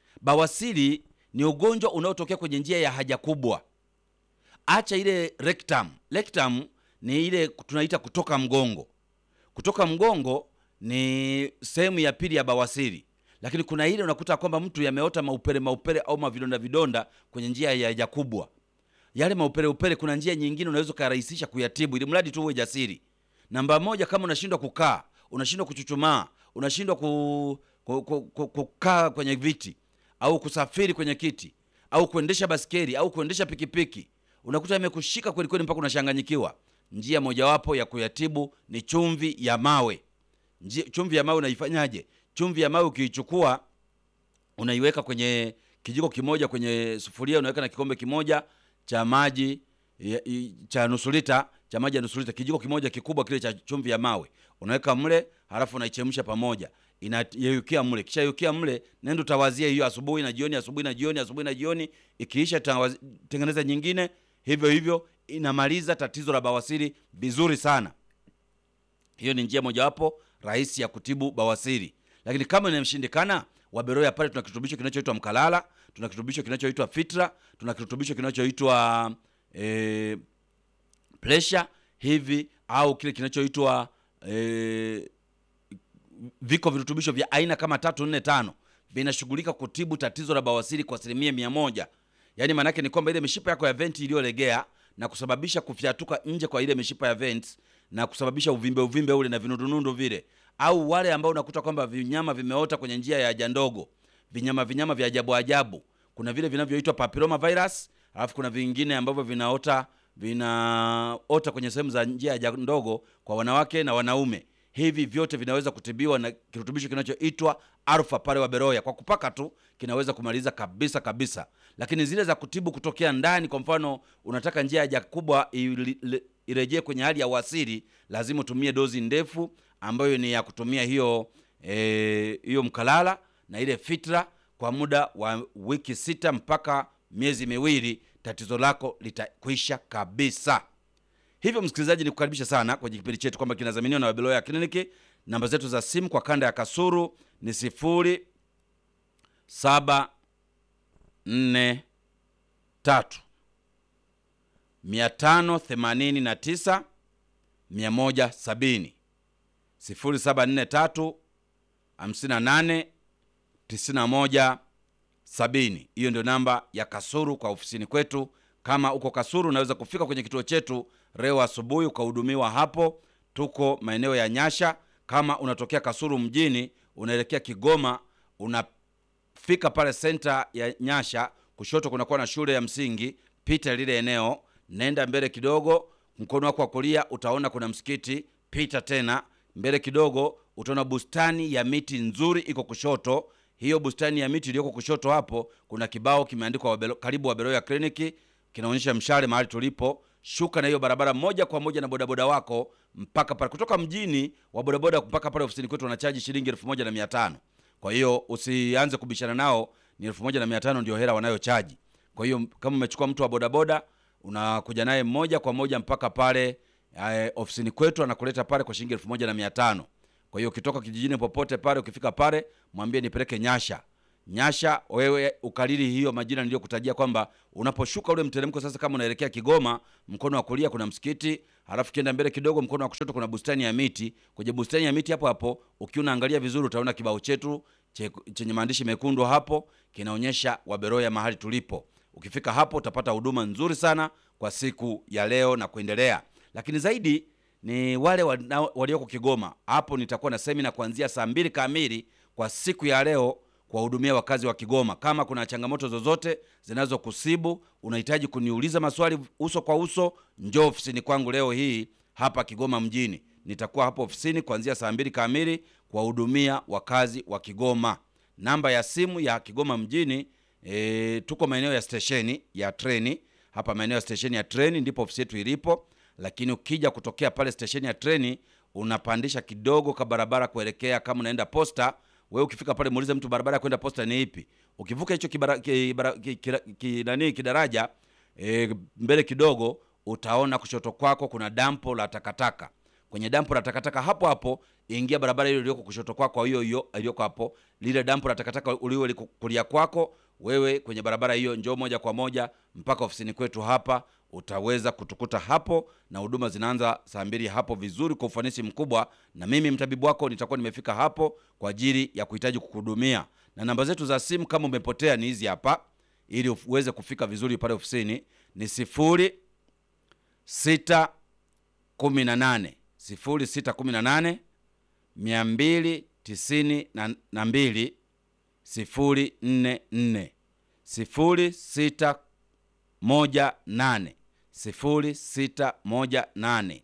Bawasiri ni ugonjwa unaotokea kwenye njia ya haja kubwa Acha ile rectum. Rectum ni ile tunaita kutoka mgongo. Kutoka mgongo ni sehemu ya pili ya bawasiri, lakini kuna ile unakuta kwamba mtu yameota maupele maupele au mavidonda vidonda kwenye njia ya haja kubwa. Yale maupele upele, kuna njia nyingine unaweza ukarahisisha kuyatibu, ili mradi tu uwe jasiri. Namba moja, kama unashindwa kukaa, unashindwa kuchuchumaa, unashindwa ku, ku, ku, ku, kukaa kwenye viti au kusafiri kwenye kiti au kuendesha baskeli au kuendesha pikipiki unakuta imekushika kweli kweli mpaka unashanganyikiwa. Njia mojawapo ya kuyatibu ni chumvi ya mawe. Njia, chumvi ya mawe unaifanyaje? Chumvi ya mawe ukiichukua, unaiweka kwenye kijiko kimoja kwenye sufuria, unaweka na kikombe kimoja cha maji cha nusu lita cha maji ya nusu lita, kijiko kimoja kikubwa kile cha chumvi ya mawe unaweka mle, halafu unaichemsha pamoja, inayeyukia mle. Kisha yukia mle, nenda utawazia hiyo asubuhi na jioni, asubuhi na jioni, asubuhi na jioni. Ikiisha tengeneza nyingine hivyo hivyo, inamaliza tatizo la bawasiri vizuri sana. Hiyo ni njia mojawapo rahisi ya kutibu bawasiri. Lakini kama inamshindikana, Waberoya pale tuna kirutubisho kinachoitwa mkalala, tuna kirutubisho kinachoitwa fitra, tuna kirutubisho kinachoitwa e, pressure hivi au kile kinachoitwa e, viko virutubisho vya aina kama tatu nne tano vinashughulika kutibu tatizo la bawasiri kwa asilimia mia moja. Yaani maanake ni kwamba ile mishipa yako ya venti iliyolegea na kusababisha kufyatuka nje kwa ile mishipa ya venti na kusababisha uvimbe uvimbe ule na vinundunundu vile, au wale ambao unakuta kwamba vinyama vimeota kwenye njia ya haja ndogo, vinyama vinyama vya ajabu ajabu. Kuna vile vinavyoitwa papilloma virus, alafu kuna vingine ambavyo vinaota vinaota kwenye sehemu za njia ya haja ndogo kwa wanawake na wanaume. Hivi vyote vinaweza kutibiwa na kirutubisho kinachoitwa Alpha pale Waberoya. Kwa kupaka tu kinaweza kumaliza kabisa kabisa, lakini zile za kutibu kutokea ndani, kwa mfano unataka njia ya haja kubwa irejee kwenye hali ya uasili, lazima utumie dozi ndefu ambayo ni ya kutumia hiyo e, hiyo mkalala na ile fitra kwa muda wa wiki sita mpaka miezi miwili, tatizo lako litakwisha kabisa. Hivyo msikilizaji, ni kukaribisha sana kwenye kipindi chetu kwamba kinadhaminiwa na Wabeloya Kliniki. Namba zetu za simu kwa kanda ya Kasuru ni sifuri saba nne tatu mia tano themanini na tisa mia moja sabini sifuri saba nne tatu hamsini na nane tisini na moja sabini. Hiyo ndio namba ya Kasuru kwa ofisini kwetu. Kama uko Kasuru unaweza kufika kwenye kituo chetu leo asubuhi ukahudumiwa hapo. Tuko maeneo ya Nyasha. Kama unatokea Kasuru mjini unaelekea Kigoma, unafika pale senta ya Nyasha, kushoto kunakuwa na shule ya msingi. Pita lile eneo, nenda mbele kidogo, mkono wako wa kulia utaona kuna msikiti. Pita tena mbele kidogo, utaona bustani ya miti nzuri iko kushoto. Hiyo bustani ya miti iliyoko kushoto hapo, kuna kibao kimeandikwa Wabelo, karibu Wabeloya Kliniki, kinaonyesha mshale mahali tulipo. Shuka na hiyo barabara moja kwa moja na bodaboda wako mpaka pale. Kutoka mjini wa bodaboda mpaka pale ofisini kwetu wanachaji shilingi elfu moja na mia tano. Kwa hiyo usianze kubishana nao, ni elfu moja na mia tano ndio hela wanayochaji. Kwa hiyo kama umechukua mtu wa bodaboda unakuja naye moja kwa moja mpaka pale eh, ofisini kwetu anakuleta pale kwa shilingi elfu moja na mia tano. Kwa hiyo ukitoka kijijini popote pale, ukifika pale, mwambie nipeleke Nyasha. Nyasha, wewe ukariri hiyo majina niliyokutajia kwamba unaposhuka ule mteremko sasa, kama unaelekea Kigoma, mkono wa kulia kuna msikiti, halafu kienda mbele kidogo, mkono wa kushoto kuna bustani ya miti. Kwenye bustani ya miti hapo hapo, ukiwa unaangalia vizuri, utaona kibao chetu che- chenye maandishi mekundu hapo, kinaonyesha Waberoya mahali tulipo. Ukifika hapo utapata huduma nzuri sana kwa siku ya leo na kuendelea, lakini zaidi ni wale wana- walioko Kigoma. Hapo nitakuwa na semina kuanzia saa mbili kamili kwa siku ya leo kuwahudumia wakazi wa Kigoma. Kama kuna changamoto zozote zinazokusibu, unahitaji kuniuliza maswali uso kwa uso, njoo ofisini kwangu leo hii hapa Kigoma mjini. Nitakuwa hapo ofisini kuanzia saa mbili kamili kuwahudumia wakazi wa Kigoma. Namba ya simu ya Kigoma mjini e, tuko maeneo ya stesheni ya treni hapa, maeneo ya stesheni ya treni ndipo ofisi yetu ilipo, lakini ukija kutokea pale stesheni ya treni unapandisha kidogo ka barabara kuelekea kama unaenda posta. Wewe ukifika pale muulize mtu barabara ya kwenda posta ni ipi. Ukivuka hicho kibara, kibara, ki, ki, ki, nani kidaraja e, mbele kidogo utaona kushoto kwako kuna dampo la takataka. Kwenye dampo la takataka hapo hapo ingia barabara ile iliyoko kushoto kwako, hiyo hiyo iliyoko hapo, lile dampo la takataka ulio liko kulia kwako wewe, kwenye barabara hiyo, njoo moja kwa moja mpaka ofisini kwetu hapa, utaweza kutukuta hapo, na huduma zinaanza saa mbili hapo vizuri, kwa ufanisi mkubwa, na mimi mtabibu wako nitakuwa nimefika hapo kwa ajili ya kuhitaji kukuhudumia. Na namba zetu za simu kama umepotea ni hizi hapa, ili uweze kufika vizuri pale ofisini ni sifuri sita kumi na nane sifuri sita kumi na nane mia mbili tisini na- na mbili sifuri nne nne sifuri sita moja nane sifuri sita moja nane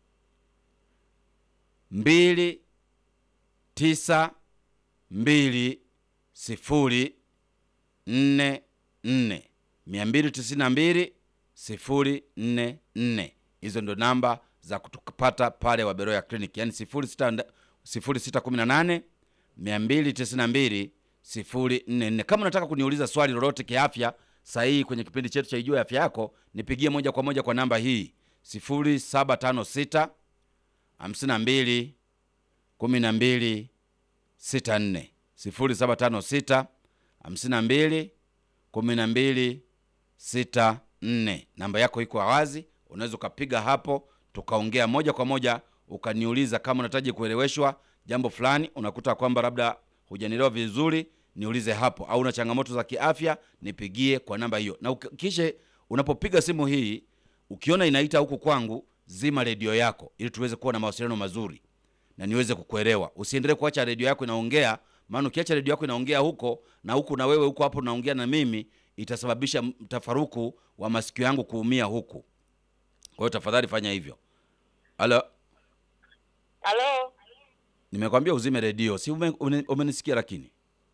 mbili tisa mbili sifuri nne nne mia mbili tisini na mbili sifuri nne nne. Hizo ndo namba za kutupata pale Waberoya Clinic, yani sifuri sita nda- sifuri sita kumi na nane mia mbili tisini na mbili sifuri nne nne. Kama unataka kuniuliza swali lolote kiafya sahihi kwenye kipindi chetu cha Ijue Afya Yako, nipigie moja kwa moja kwa namba hii sifuri saba tano sita hamsini na mbili kumi na mbili sita nne sifuri saba tano sita hamsini na mbili kumi na mbili sita nne. Namba yako iko wazi, unaweza ukapiga hapo tukaongea moja kwa moja, ukaniuliza kama unahitaji kueleweshwa jambo fulani, unakuta kwamba labda hujanielewa vizuri, niulize hapo, au una changamoto za kiafya, nipigie kwa namba hiyo. Na uki- kisha unapopiga simu hii, ukiona inaita huku kwangu, zima redio yako ili tuweze kuwa na mawasiliano mazuri na niweze kukuelewa. Usiendelee kuacha redio yako inaongea, maana ukiacha redio yako inaongea huko na huku na wewe huko hapo unaongea na mimi, itasababisha mtafaruku wa masikio yangu kuumia huku. Kwa hiyo tafadhali fanya hivyo. Halo, Halo, nimekwambia uzime redio, si ume- ume- umenisikia? Lakini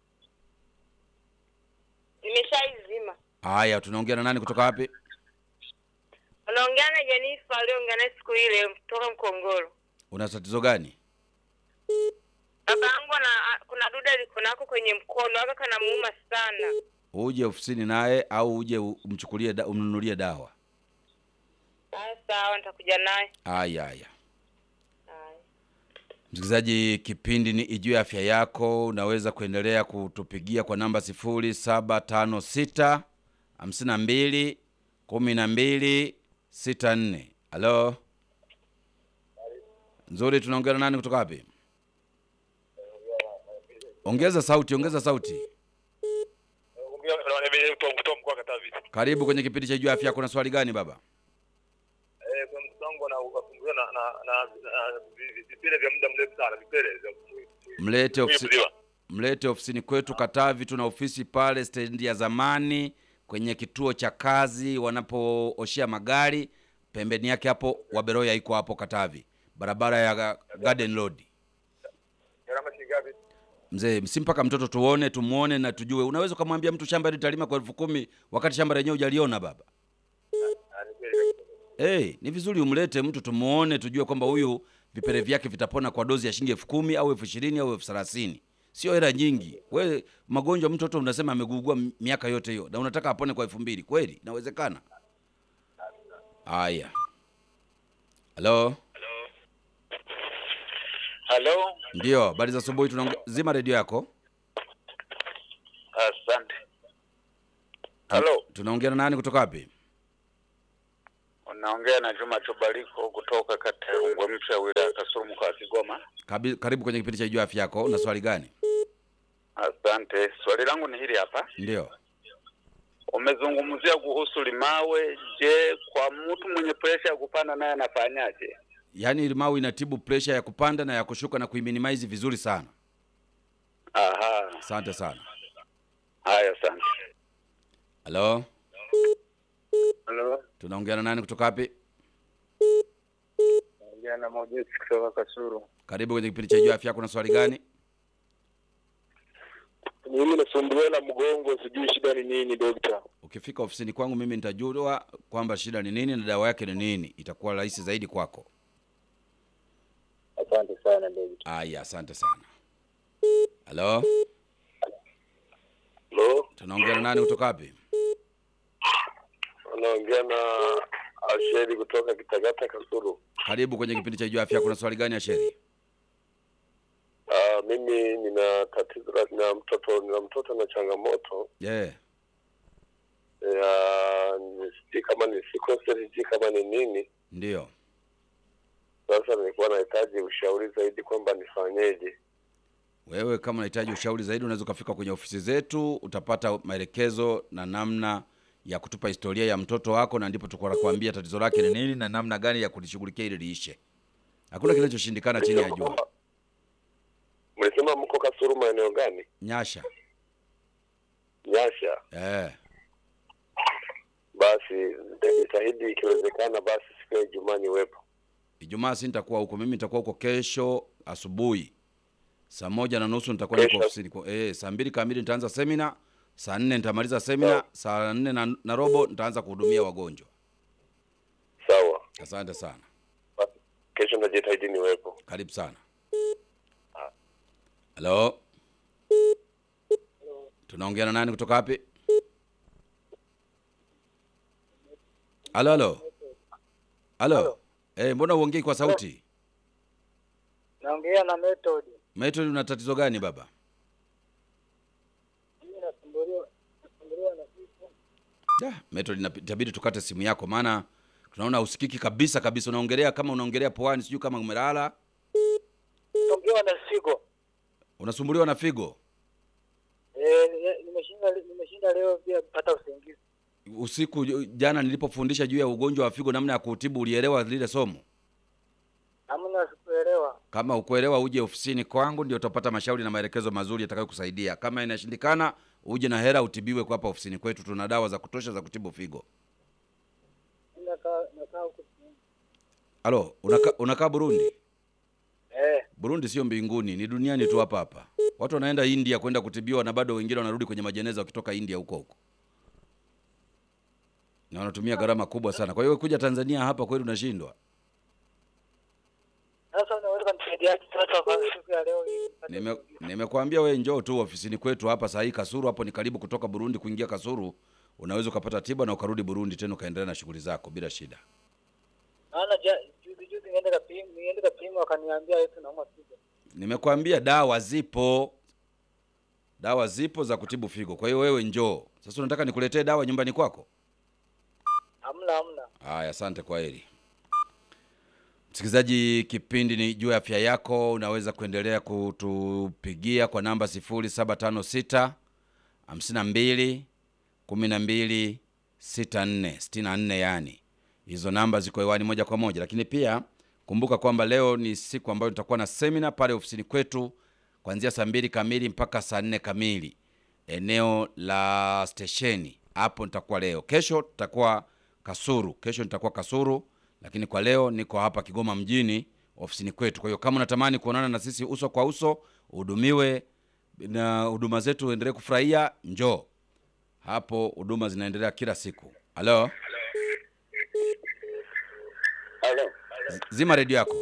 nimeshaizima. haya, tunaongea na nani kutoka wapi? Unaongea na Jenifa aliongea naye siku ile kutoka Mkongoro. Una tatizo gani? Baba yangu ana kuna duda liko nako kwenye mkono aka kanamuuma sana. Uje ofisini naye au uje umchukulie da, umnunulie dawa? Ah, sawa, nitakuja naye. Haya, haya. Haya. Msikilizaji, kipindi ni Ijue Afya Yako. Unaweza kuendelea kutupigia kwa namba sifuri saba tano sita hamsini na mbili kumi na mbili sita nne. Halo, nzuri, tunaongea na nani kutoka wapi? Ongeza sauti, ongeza sauti. kutoa mkoa wa Katavi. Karibu kwenye kipindi cha Ijue Afya Yako. Na swali gani baba? Eh, kuna mtoto wangu ana wasumbuliwa na na na na vi- vipele vya muda mrefu sana, vipele vya Mlete ofisi, kuziba. mlete ofisini kwetu Katavi. Tuna ofisi pale stendi ya zamani kwenye kituo cha kazi wanapooshea magari, pembeni yake hapo Waberoya iko hapo Katavi, barabara ya Ga- Garden Road. Gharama shilingi ngapi? Mzee, si mpaka mtoto tuone, tumuone na tujue. Unaweza ukamwambia mtu shamba hili talima kwa elfu kumi wakati shamba lenyewe hujaliona baba. Ah, ni kweli kabisa. Hey, ni vizuri umlete mtu tumuone, tujue kwamba huyu vipele vyake vitapona kwa dozi ya shilingi elfu kumi au elfu ishirini au elfu thelathini sio hela nyingi. We magonjwa mtoto unasema amegugua m- miaka yote hiyo na unataka apone kwa elfu mbili kweli? Inawezekana? Haya, halo, Halo, Ndio, habari za asubuhi. Tunaonge... zima redio yako. asante. Halo, Tunaongea na nani kutoka wapi? unaongea na Juma Tubaliko kutoka kata ya Rungwe Mpya, wilaya ya Kasulu, mkoa wa Kigoma. Kabi, karibu kwenye kipindi cha Jua Afya Yako. Una swali gani? Asante. Swali langu ni hili hapa. Ndio. Umezungumzia kuhusu limawe. Je, kwa mtu mwenye presha ya kupanda naye anafanyaje? Yaani limau inatibu presha ya kupanda na ya kushuka na kuiminimize vizuri sana. Aha, Asante sana. haya, asante. Halo, Halo, tunaongea na nani kutoka wapi? naongea na Mojesi kutoka Kasuru. Karibu kwenye kipindi cha Jua Afya Yako. Una swali gani? Mimi nasumbuliwa na mgongo, sijui shida ni nini dokta. Ukifika ofisini kwangu mimi nitajua kwamba shida ni nini na dawa yake ni nini. Itakuwa rahisi zaidi kwako. Asante sana dokta. Aya, asante sana. Halo, Halo, tunaongea na nani kutoka wapi? anaongea na Asheri kutoka Kitagata Kasuru. Karibu kwenye kipindi cha Jua Afya Yako. Kuna swali gani Asheri? Ah, mimi nina tatizo la nina mtoto nina mtoto na changamoto Yeah. ya ni- sijui kama ni sickle cell, sijui kama ni nini. Ndio. Sasa nilikuwa nahitaji ushauri zaidi kwamba nifanyeje. Wewe kama unahitaji ushauri zaidi, unaweza ukafika kwenye ofisi zetu, utapata maelekezo na namna ya kutupa historia ya mtoto wako, na ndipo tutakuwa kuambia tatizo lake ni nini na namna gani ya kulishughulikia ili liishe. Hakuna kinachoshindikana chini ya jua. Mlisema mko Kasuru maeneo gani? Nyasha. Nyasha. Eh. Basi nitajitahidi ikiwezekana, basi siku ya Ijumaa niwepo. Ijumaa si nitakuwa huko, mimi nitakuwa huko kesho asubuhi saa moja na nusu nitakuwa niko Kesho. ofisini kwa eh, saa mbili kamili nitaanza semina, saa nne nitamaliza semina, saa nne na, na robo nitaanza kuhudumia wagonjwa. Sawa, Asante sana, basi kesho nitajitahidi niwepo. karibu sana. Halo, tunaongea na nani kutoka wapi? Halo, halo, halo. Eh, mbona uongei kwa sauti? Naongea na Method. Method, una tatizo gani baba? Mimi nasumbuliwa nasumbuliwa na kichwa. Da, Method, inapi- itabidi tukate simu yako, maana tunaona usikiki kabisa kabisa. Unaongelea kama unaongelea poani, sijui kama umelala. Nasumbuliwa na figo. Unasumbuliwa na figo Eh, ni- nimeshinda nimeshinda leo pia kupata usingizi. usiku. Jana nilipofundisha juu ya ugonjwa wa figo, namna ya kutibu, ulielewa lile somo? Hamna sikuelewa. Kama ukuelewa, uje ofisini kwangu, ndio utapata mashauri na maelekezo mazuri yatakayokusaidia. Kama inashindikana, uje na hela utibiwe kwa hapa ofisini kwetu. Tuna dawa za kutosha za kutibu figo. Mimi nakaa nakaa huko. Halo, unakaa unakaa Burundi? Eh, Burundi sio mbinguni, ni duniani tu hapa hapa. Watu wanaenda India kwenda kutibiwa na bado wengine wanarudi kwenye majeneza wakitoka India huko huko, na wanatumia gharama kubwa sana. Kwa hiyo kuja Tanzania hapa kweli unashindwa. sasa unaweza kunisaidia sasa kwa siku ya leo hii. Nime- Nimekwambia we njoo tu ofisini kwetu hapa saa hii Kasuru, hapo ni karibu kutoka Burundi kuingia Kasuru. Unaweza ukapata tiba na ukarudi Burundi tena ukaendelea na shughuli zako bila shida. Maana ja- juzi juzi niende kapima niende kapima wakaniambia eti naumwa figo. Nimekwambia dawa zipo, dawa zipo za kutibu figo. Kwa hiyo wewe njoo sasa. Unataka nikuletee dawa nyumbani kwako? Hamna hamna. Haya, asante, kwa heri. Msikilizaji, kipindi ni juu ya afya yako. Unaweza kuendelea kutupigia kwa namba 0756 52 12 64 64, yani hizo namba ziko hewani moja kwa moja. Lakini pia kumbuka kwamba leo ni siku ambayo tutakuwa na semina pale ofisini kwetu kuanzia saa mbili kamili mpaka saa nne kamili eneo la stesheni hapo nitakuwa leo. Kesho tutakuwa Kasuru, kesho nitakuwa Kasuru, lakini kwa leo niko hapa Kigoma mjini ofisini kwetu. Kwa hiyo kama unatamani kuonana na sisi uso kwa uso, uhudumiwe na huduma zetu, uendelee kufurahia, njoo hapo. Huduma zinaendelea kila siku. Halo, Halo. Z- zima redio yako.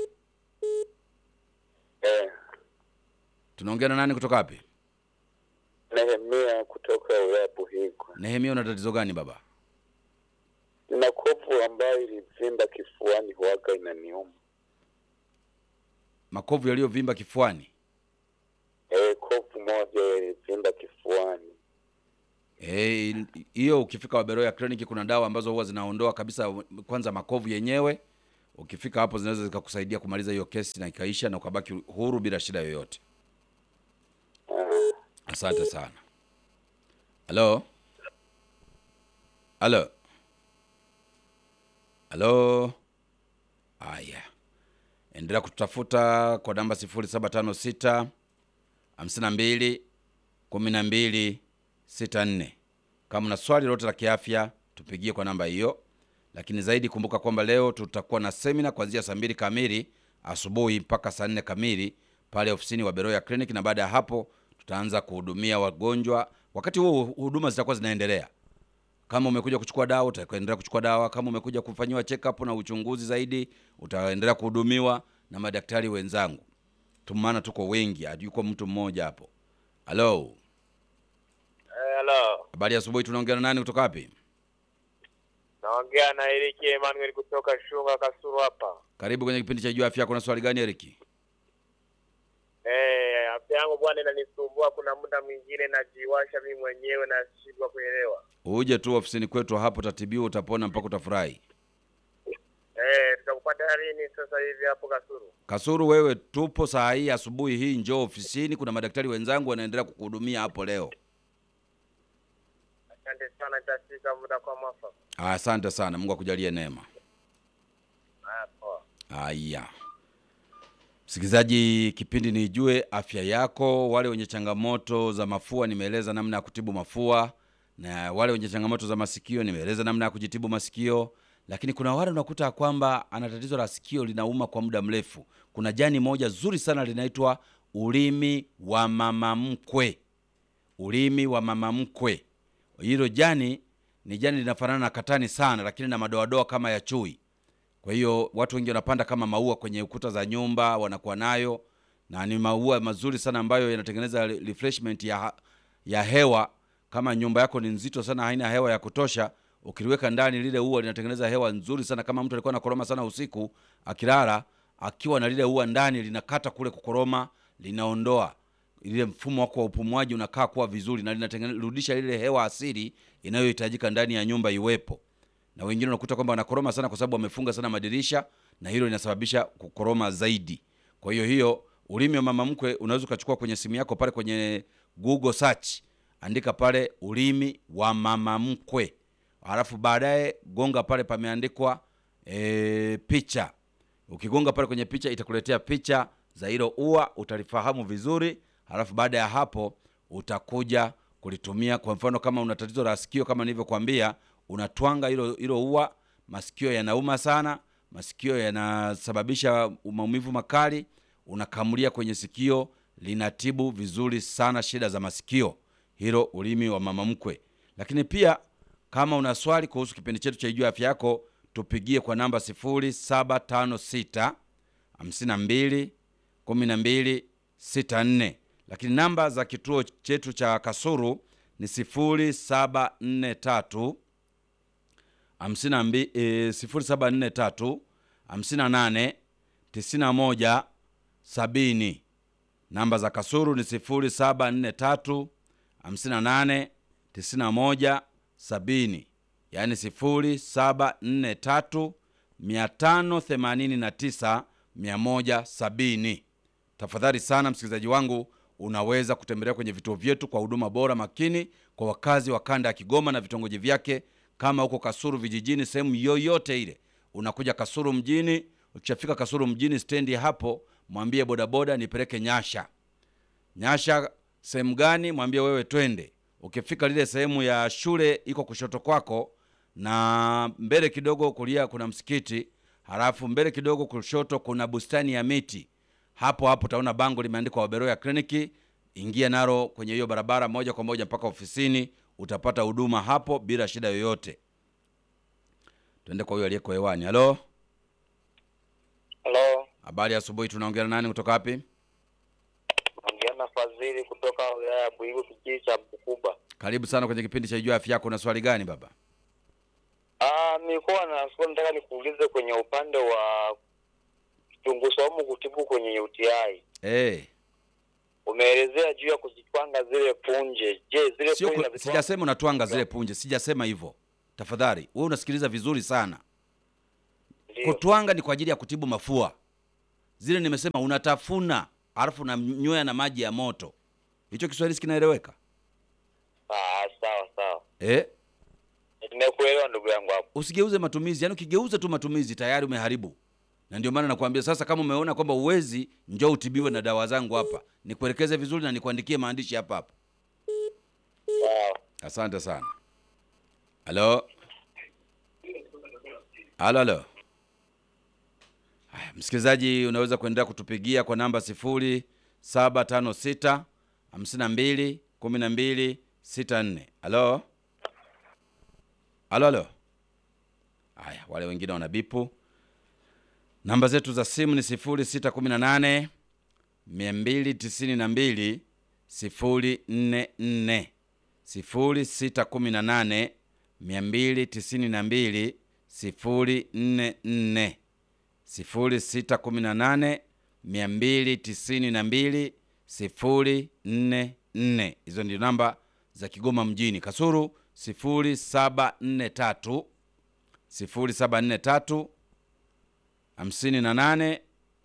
Eh, Tunaongea na nani kutoka wapi? Nehemia kutoka wilaya Buhigwe. Nehemia, una tatizo gani baba? Nina kovu ambayo ilivimba kifuani, huwaga inaniuma. makovu yaliyovimba kifuani Eh, kofu moja ilivimba kifuani. Eh, hiyo ukifika Waberoya kliniki kuna dawa ambazo huwa zinaondoa kabisa kwanza makovu yenyewe. Ukifika hapo zinaweza zikakusaidia kumaliza hiyo kesi na ikaisha na ukabaki huru bila shida yoyote. Asante sana. Halo, halo, halo. Haya, endelea kututafuta kwa namba sifuri saba tano sita hamsini na mbili kumi na mbili sita nne. Kama una swali lolote la kiafya tupigie kwa namba hiyo, lakini zaidi kumbuka kwamba leo tutakuwa na semina kuanzia saa mbili kamili asubuhi mpaka saa nne kamili pale ofisini wa Beroya Clinic, na baada ya hapo tutaanza kuhudumia wagonjwa. Wakati huo huduma zitakuwa zinaendelea. Kama umekuja kuchukua dawa utaendelea kuchukua dawa. Kama umekuja kufanyiwa check up na uchunguzi zaidi utaendelea kuhudumiwa na madaktari wenzangu tu, maana tuko wengi, hayuko mtu mmoja hapo. Halo, Hello. habari ya asubuhi. Tunaongea na nani kutoka wapi? Naongea na Eriki Emmanuel kutoka Shunga Kasuru hapa. Karibu kwenye kipindi cha Jua Afya Yako. Na swali gani Eriki? Eh, afya yangu bwana inanisumbua, kuna muda mwingine najiwasha mimi mwenyewe nashindwa kuelewa. Uje tu ofisini kwetu hapo, utatibiwa, utapona mpaka utafurahi. Eh, tutakupata lini sasa hivi hapo Kasuru? Kasuru, wewe tupo saa hii asubuhi hii, njoo ofisini. Kuna madaktari wenzangu wanaendelea kukuhudumia hapo leo. Asante sana, nitafika muda kwa mwafaka. Asante sana, Mungu akujalie neema. Haya, poa. Haya, msikilizaji, kipindi ni Ijue Afya Yako. Wale wenye changamoto za mafua, nimeeleza namna ya kutibu mafua, na wale wenye changamoto za masikio, nimeeleza namna ya kujitibu masikio. Lakini kuna wale unakuta kwamba ana tatizo la sikio linauma kwa muda mrefu. Kuna jani moja zuri sana linaitwa ulimi wa mama mkwe. Ulimi wa mama mkwe, hilo jani ni jani linafanana na katani sana, lakini na madoadoa kama ya chui. Kwa hiyo watu wengi wanapanda kama maua kwenye ukuta za nyumba, wanakuwa nayo na ni maua mazuri sana ambayo yanatengeneza re- refreshment ya, ya hewa. Kama nyumba yako ni nzito sana, haina hewa ya kutosha, ukiliweka ndani lile ua linatengeneza hewa nzuri sana. Kama mtu alikuwa anakoroma sana usiku akilala, akiwa na lile ua ndani, linakata kule kukoroma, linaondoa ile mfumo wako wa upumuaji unakaa kuwa vizuri, na linarudisha ile hewa asili inayohitajika ndani ya nyumba iwepo na wengine unakuta kwamba wanakoroma sana kwa sababu wamefunga sana madirisha, na hilo linasababisha kukoroma zaidi. Kwa hiyo hiyo ulimi wa mama mkwe unaweza ukachukua kwenye simu yako pale kwenye Google search, andika pale ulimi wa mama mkwe, halafu baadaye gonga pale pameandikwa e, picha. Ukigonga pale kwenye picha itakuletea picha za hilo ua, utalifahamu vizuri, halafu baada ya hapo utakuja kulitumia. Kwa mfano kama una tatizo la sikio, kama nilivyokuambia, unatwanga hilo hilo ua. Masikio yanauma sana, masikio yanasababisha maumivu makali, unakamulia kwenye sikio, linatibu vizuri sana shida za masikio, hilo ulimi wa mama mkwe. Lakini pia kama una swali kuhusu kipindi chetu cha Ijue Afya Yako, tupigie kwa namba 0756 52 12 64. Lakini namba za kituo chetu cha Kasuru ni 0743 52 eh, 0743 58 91 70. Namba za Kasuru ni 0743 58 91 70, yaani 0743 589 170. Tafadhali sana msikilizaji wangu, unaweza kutembelea kwenye vituo vyetu kwa huduma bora makini kwa wakazi wa kanda ya Kigoma na vitongoji vyake. Kama huko Kasuru vijijini, sehemu yoyote ile, unakuja Kasuru mjini. Ukishafika Kasuru mjini stendi hapo, mwambie bodaboda nipeleke Nyasha. Nyasha sehemu gani? Mwambie wewe twende. Ukifika lile sehemu ya shule iko kushoto kwako, na mbele kidogo kulia kuna msikiti, halafu mbele kidogo kushoto kuna bustani ya miti. Hapo hapo utaona bango limeandikwa Waberoya Kliniki. Ingia nalo kwenye hiyo barabara moja kwa moja mpaka ofisini, utapata huduma hapo bila shida yoyote. Twende kwa huyo aliyeko hewani. Halo, Halo, habari ya asubuhi. Tunaongea na nani kutoka wapi? naongea na Fadhili kutoka wilaya ya Buigu, kijiji cha Bukuba. Karibu sana kwenye kipindi cha Ijua Afya Yako. Na swali gani baba? Ah, nilikuwa na swali nataka nikuulize kwenye upande wa kitunguu saumu kutibu kwenye UTI. Eh, Umeelezea juu ya kuzitwanga zile punje. Je, zile sio punje ku- sijasema unatwanga zile punje, sijasema hivyo. Tafadhali wewe unasikiliza vizuri sana. Ndio. Kutwanga ni kwa ajili ya kutibu mafua. Zile nimesema unatafuna, alafu unanywea na maji ya moto. Hicho Kiswahili si kinaeleweka? Ah, sawa sawa. Eh, Nimekuelewa ndugu yangu hapo. usigeuze matumizi. Yaani ukigeuza tu matumizi tayari umeharibu. Na ndio maana nakwambia sasa, kama umeona kwamba uwezi, njoo utibiwe na dawa zangu hapa, nikuelekeze vizuri na nikuandikie maandishi hapa hapa. Sawa. Asante sana. Halo, halo, halo. Haya, msikilizaji, unaweza kuendelea kutupigia kwa namba sifuri saba tano sita hamsini na mbili kumi na mbili sita nne. Halo, halo, halo. Haya, wale wengine wanabipu. Namba zetu za simu ni sifuri sita kumi na nane mia mbili tisini na mbili sifuri nne nne sifuri sita kumi na nane mia mbili tisini na mbili sifuri nne nne sifuri sita kumi na nane mia mbili tisini na mbili sifuri nne nne. Hizo ndio namba za Kigoma mjini. Kasuru sifuri saba nne tatu sifuri saba nne tatu hamsini na nane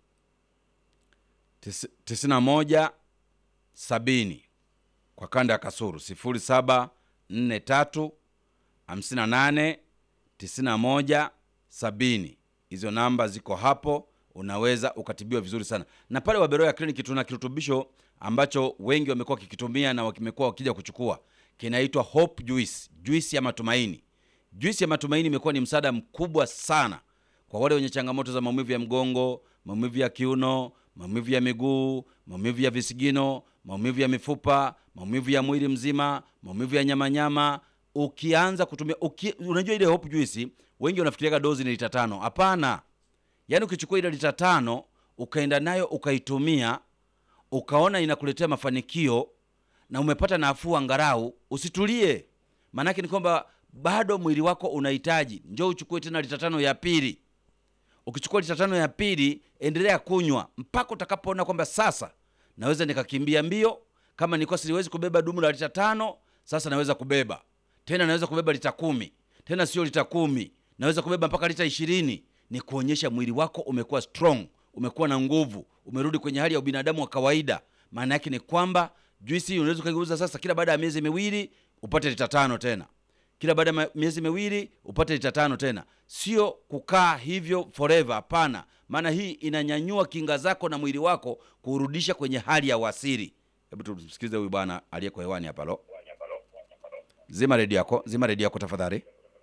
tisi- tisini na moja sabini kwa kanda ya Kasuru sifuri saba nne tatu hamsini na nane tisini na moja sabini. Hizo namba ziko hapo, unaweza ukatibiwa vizuri sana. Na pale Waberoya Clinic tuna kirutubisho ambacho wengi wamekuwa wakikitumia na wamekuwa wakija kuchukua, kinaitwa Hope Juice, juisi ya matumaini. Juisi ya matumaini imekuwa ni msaada mkubwa sana kwa wale wenye changamoto za maumivu ya mgongo, maumivu ya kiuno, maumivu ya miguu, maumivu ya visigino, maumivu ya mifupa, maumivu ya mwili mzima, maumivu ya nyamanyama. Ukianza kutumia uki, unajua ile hope juice, wengi wanafikiriaga dozi ni lita tano. Hapana, yaani ukichukua ile lita tano ukaenda nayo ukaitumia, ukaona inakuletea mafanikio na umepata nafuu angarau, usitulie. Maanake ni kwamba bado mwili wako unahitaji, njoo uchukue tena lita tano ya pili. Ukichukua lita tano ya pili, endelea kunywa mpaka utakapoona kwamba sasa naweza nikakimbia mbio. Kama nilikuwa siwezi kubeba dumu la lita tano, sasa naweza kubeba tena, naweza kubeba lita kumi tena, sio lita kumi, naweza kubeba mpaka lita ishirini. Ni kuonyesha mwili wako umekuwa strong, umekuwa na nguvu, umerudi kwenye hali ya ubinadamu wa kawaida. Maana yake ni kwamba juisi hii unaweza ukaigeuza sasa, kila baada ya miezi miwili upate lita tano tena kila baada ya ma- miezi miwili upate lita tano tena, sio kukaa hivyo forever. Hapana, maana hii inanyanyua kinga zako na mwili wako kurudisha kwenye hali ya uasiri. Hebu tumsikilize huyu bwana aliyeko hewani hapa. Lo, zima redio yako, zima redio yako tafadhali.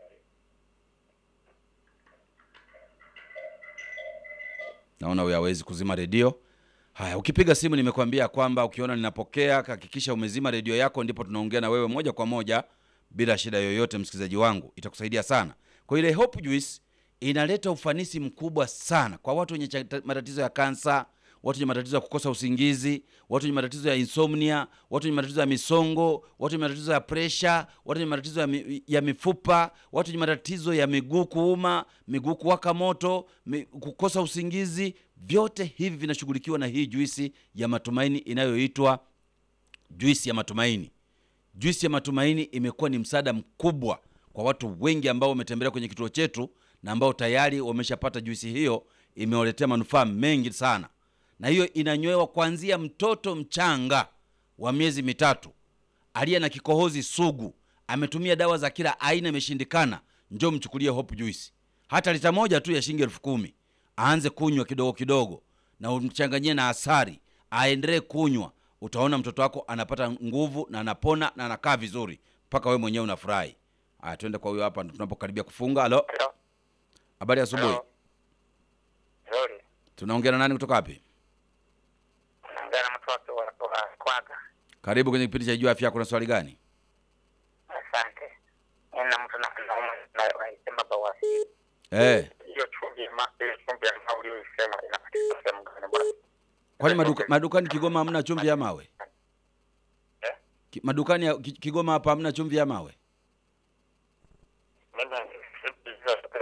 Naona huyu hawezi kuzima redio. Haya, ukipiga simu nimekuambia kwamba ukiona ninapokea, hakikisha umezima redio yako, ndipo tunaongea na wewe moja kwa moja bila shida yoyote, msikilizaji wangu, itakusaidia sana. Kwa ile Hope Juice inaleta ufanisi mkubwa sana kwa watu wenye cha- matatizo ya kansa, watu wenye matatizo ya kukosa usingizi, watu wenye matatizo ya insomnia, watu wenye matatizo ya misongo, watu wenye matatizo ya presha, watu wenye matatizo ya, mi, ya mifupa, watu wenye matatizo ya miguu kuuma, miguu kuwaka moto, mi, kukosa usingizi, vyote hivi vinashughulikiwa na hii juisi ya matumaini inayoitwa juisi ya matumaini. Juisi ya matumaini imekuwa ni msaada mkubwa kwa watu wengi ambao wametembelea kwenye kituo chetu na ambao tayari wameshapata juisi hiyo, imewaletea manufaa mengi sana, na hiyo inanywewa kuanzia mtoto mchanga wa miezi mitatu aliye na kikohozi sugu, ametumia dawa za kila aina, imeshindikana, njoo mchukulie Hope Juice, hata lita moja tu ya shilingi elfu kumi aanze kunywa kidogo kidogo, na umchanganyie na asari, aendelee kunywa. Utaona mtoto wako anapata nguvu na anapona na anakaa vizuri, mpaka wewe mwenyewe unafurahi. Aya, twende kwa huyo hapa tunapokaribia kufunga. Halo, Hello. habari ya asubuhi. Hello. Nzuri. Tunaongea na nani kutoka wapi? Naongea na mtoto wa wa Kwaga. Karibu kwenye kipindi cha Jua Afya. Kuna swali gani? Asante. Nina mtu na nauma na naisema bawasiri. Eh, Hiyo chumvi ya ma ile chumvi ya mawe uliyoisema inapatikana sehemu gani bwana? kwani maduka, madukani Kigoma hamna chumvi ya mawe? Eh? Ki- Madukani ya Ki- Kigoma hapa hamna chumvi ya mawe? Mimi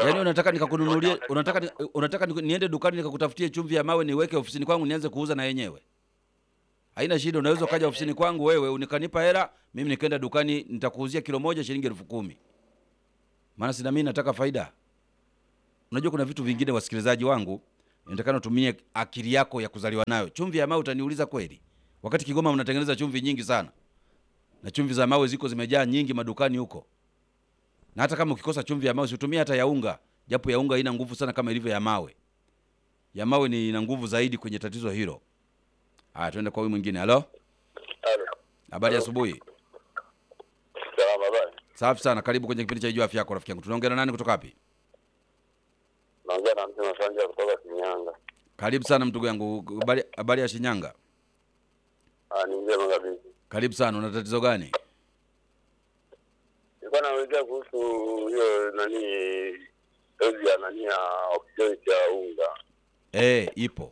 yaani unataka nikakununulie unataka ni- unataka ni- niende dukani nikakutafutie chumvi ya mawe niweke ofisini kwangu nianze kuuza na yenyewe haina shida unaweza ukaja ofisini kwangu wewe unikanipa hela mimi nikaenda dukani nitakuuzia kilo moja shilingi elfu kumi maana sina mimi nataka faida unajua kuna vitu vingine wasikilizaji wangu inatakana utumie akili yako ya kuzaliwa nayo chumvi ya mawe utaniuliza kweli wakati kigoma mnatengeneza chumvi nyingi sana na chumvi za mawe ziko zimejaa nyingi madukani huko na hata kama ukikosa chumvi ya mawe usitumie hata ya unga japo ya unga haina nguvu sana kama ilivyo ya mawe ya mawe ni ina nguvu zaidi kwenye tatizo hilo haya tuende kwa huyu mwingine halo Halo. habari ya asubuhi Salama bana. safi sana karibu kwenye kipindi cha ijua afya yako rafiki yangu tunaongea na nani kutoka wapi Naongea na mtu Masanja kutoka Shinyanga. karibu sana mtugu yangu habari habari ya shinyanga Ah, ni njema kabisa. karibu sana una tatizo gani Nilikuwa naulizia kuhusu hiyo nani dozi ya nani ya oxygen cha unga. eh ipo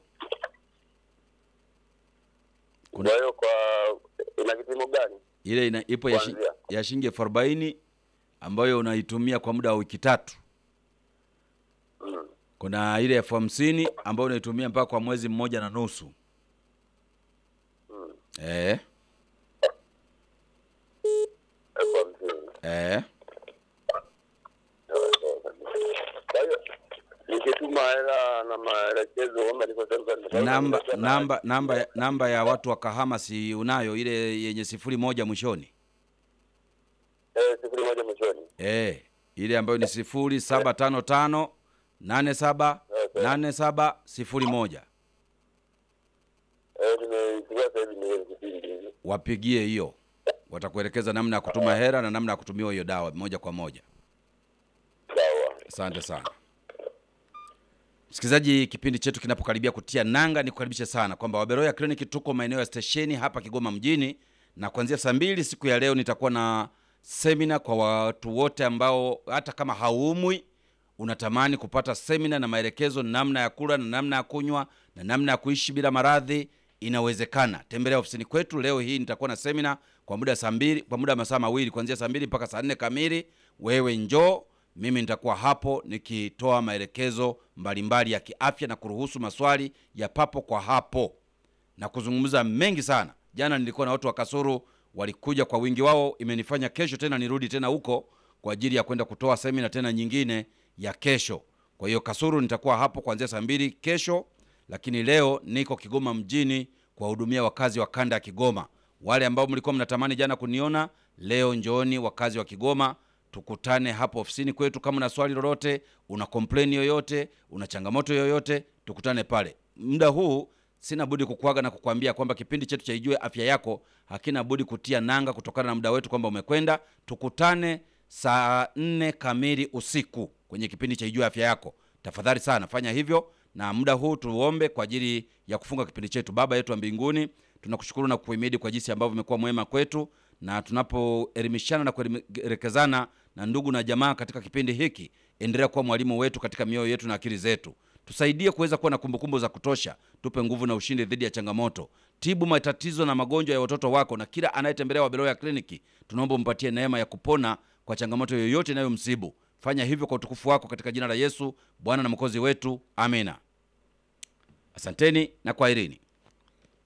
Kuna- Kwa hiyo kwa ina kipimo gani? ile ina, ipo ya, shi, Kuanzia. ya shilingi elfu arobaini ambayo unaitumia kwa muda wa wiki tatu Mm. kuna ile elfu hamsini ambayo unaitumia mpaka kwa mwezi mmoja na nusu Mm. eh, Elfu hamsini. eh. Sawa, sawa kabisa. Kwa hiyo nikituma hela na maelekezo kama nilivyosema namba namba namba ya- namba ya watu wa kahama si unayo ile yenye sifuri moja mwishoni eh sifuri moja mwishoni. eh, ile ambayo ni sifuri saba tano tano nane saba Okay. nane saba sifuri moja Eh nimeichukua sasa hivi ni kipindi hivi. wapigie hiyo watakuelekeza namna ya kutuma hera na namna ya kutumiwa hiyo dawa moja kwa moja Sawa. asante sana msikilizaji kipindi chetu kinapokaribia kutia nanga nikukaribishe sana kwamba waberoya kliniki tuko maeneo ya stesheni hapa kigoma mjini na kuanzia saa mbili siku ya leo nitakuwa na semina kwa watu wote ambao hata kama haumwi unatamani kupata semina na maelekezo namna ya kula na namna ya kunywa na namna ya kuishi bila maradhi inawezekana tembelea ofisini kwetu leo hii nitakuwa na semina kwa muda saa mbili kwa muda wa masaa mawili kuanzia saa mbili mpaka saa nne kamili wewe njoo mimi nitakuwa hapo nikitoa maelekezo mbalimbali ya kiafya na kuruhusu maswali ya papo kwa hapo na kuzungumza mengi sana jana nilikuwa na watu wa kasuru walikuja kwa wingi wao imenifanya kesho tena nirudi tena huko kwa ajili ya kwenda kutoa semina tena nyingine ya kesho kwa hiyo kasuru nitakuwa hapo kuanzia saa mbili kesho lakini leo niko kigoma mjini kuwahudumia wakazi wa kanda ya kigoma wale ambao mlikuwa mnatamani jana kuniona leo njooni wakazi wa kigoma tukutane hapo ofisini kwetu kama una swali lolote una kompleni yoyote una changamoto yoyote tukutane pale muda huu sina budi kukuaga na kukwambia kwamba kipindi chetu cha ijue afya yako hakina budi kutia nanga kutokana na muda wetu kwamba umekwenda tukutane saa nne kamili usiku kwenye kipindi cha ijue afya yako tafadhali sana fanya hivyo na muda huu tuombe kwa ajili ya kufunga kipindi chetu baba yetu wa mbinguni tunakushukuru na kukuhimidi kwa jinsi ambavyo umekuwa mwema kwetu na tunapoelimishana na kuelekezana na ndugu na jamaa katika kipindi hiki endelea kuwa mwalimu wetu katika mioyo yetu na akili zetu tusaidie kuweza kuwa na kumbukumbu za kutosha tupe nguvu na ushindi dhidi ya changamoto tibu matatizo na magonjwa ya watoto wako na kila anayetembelea wabeloya ya kliniki tunaomba umpatie neema ya kupona kwa changamoto yoyote inayomsibu fanya hivyo kwa utukufu wako katika jina la yesu bwana na mwokozi wetu amina asanteni na kwaherini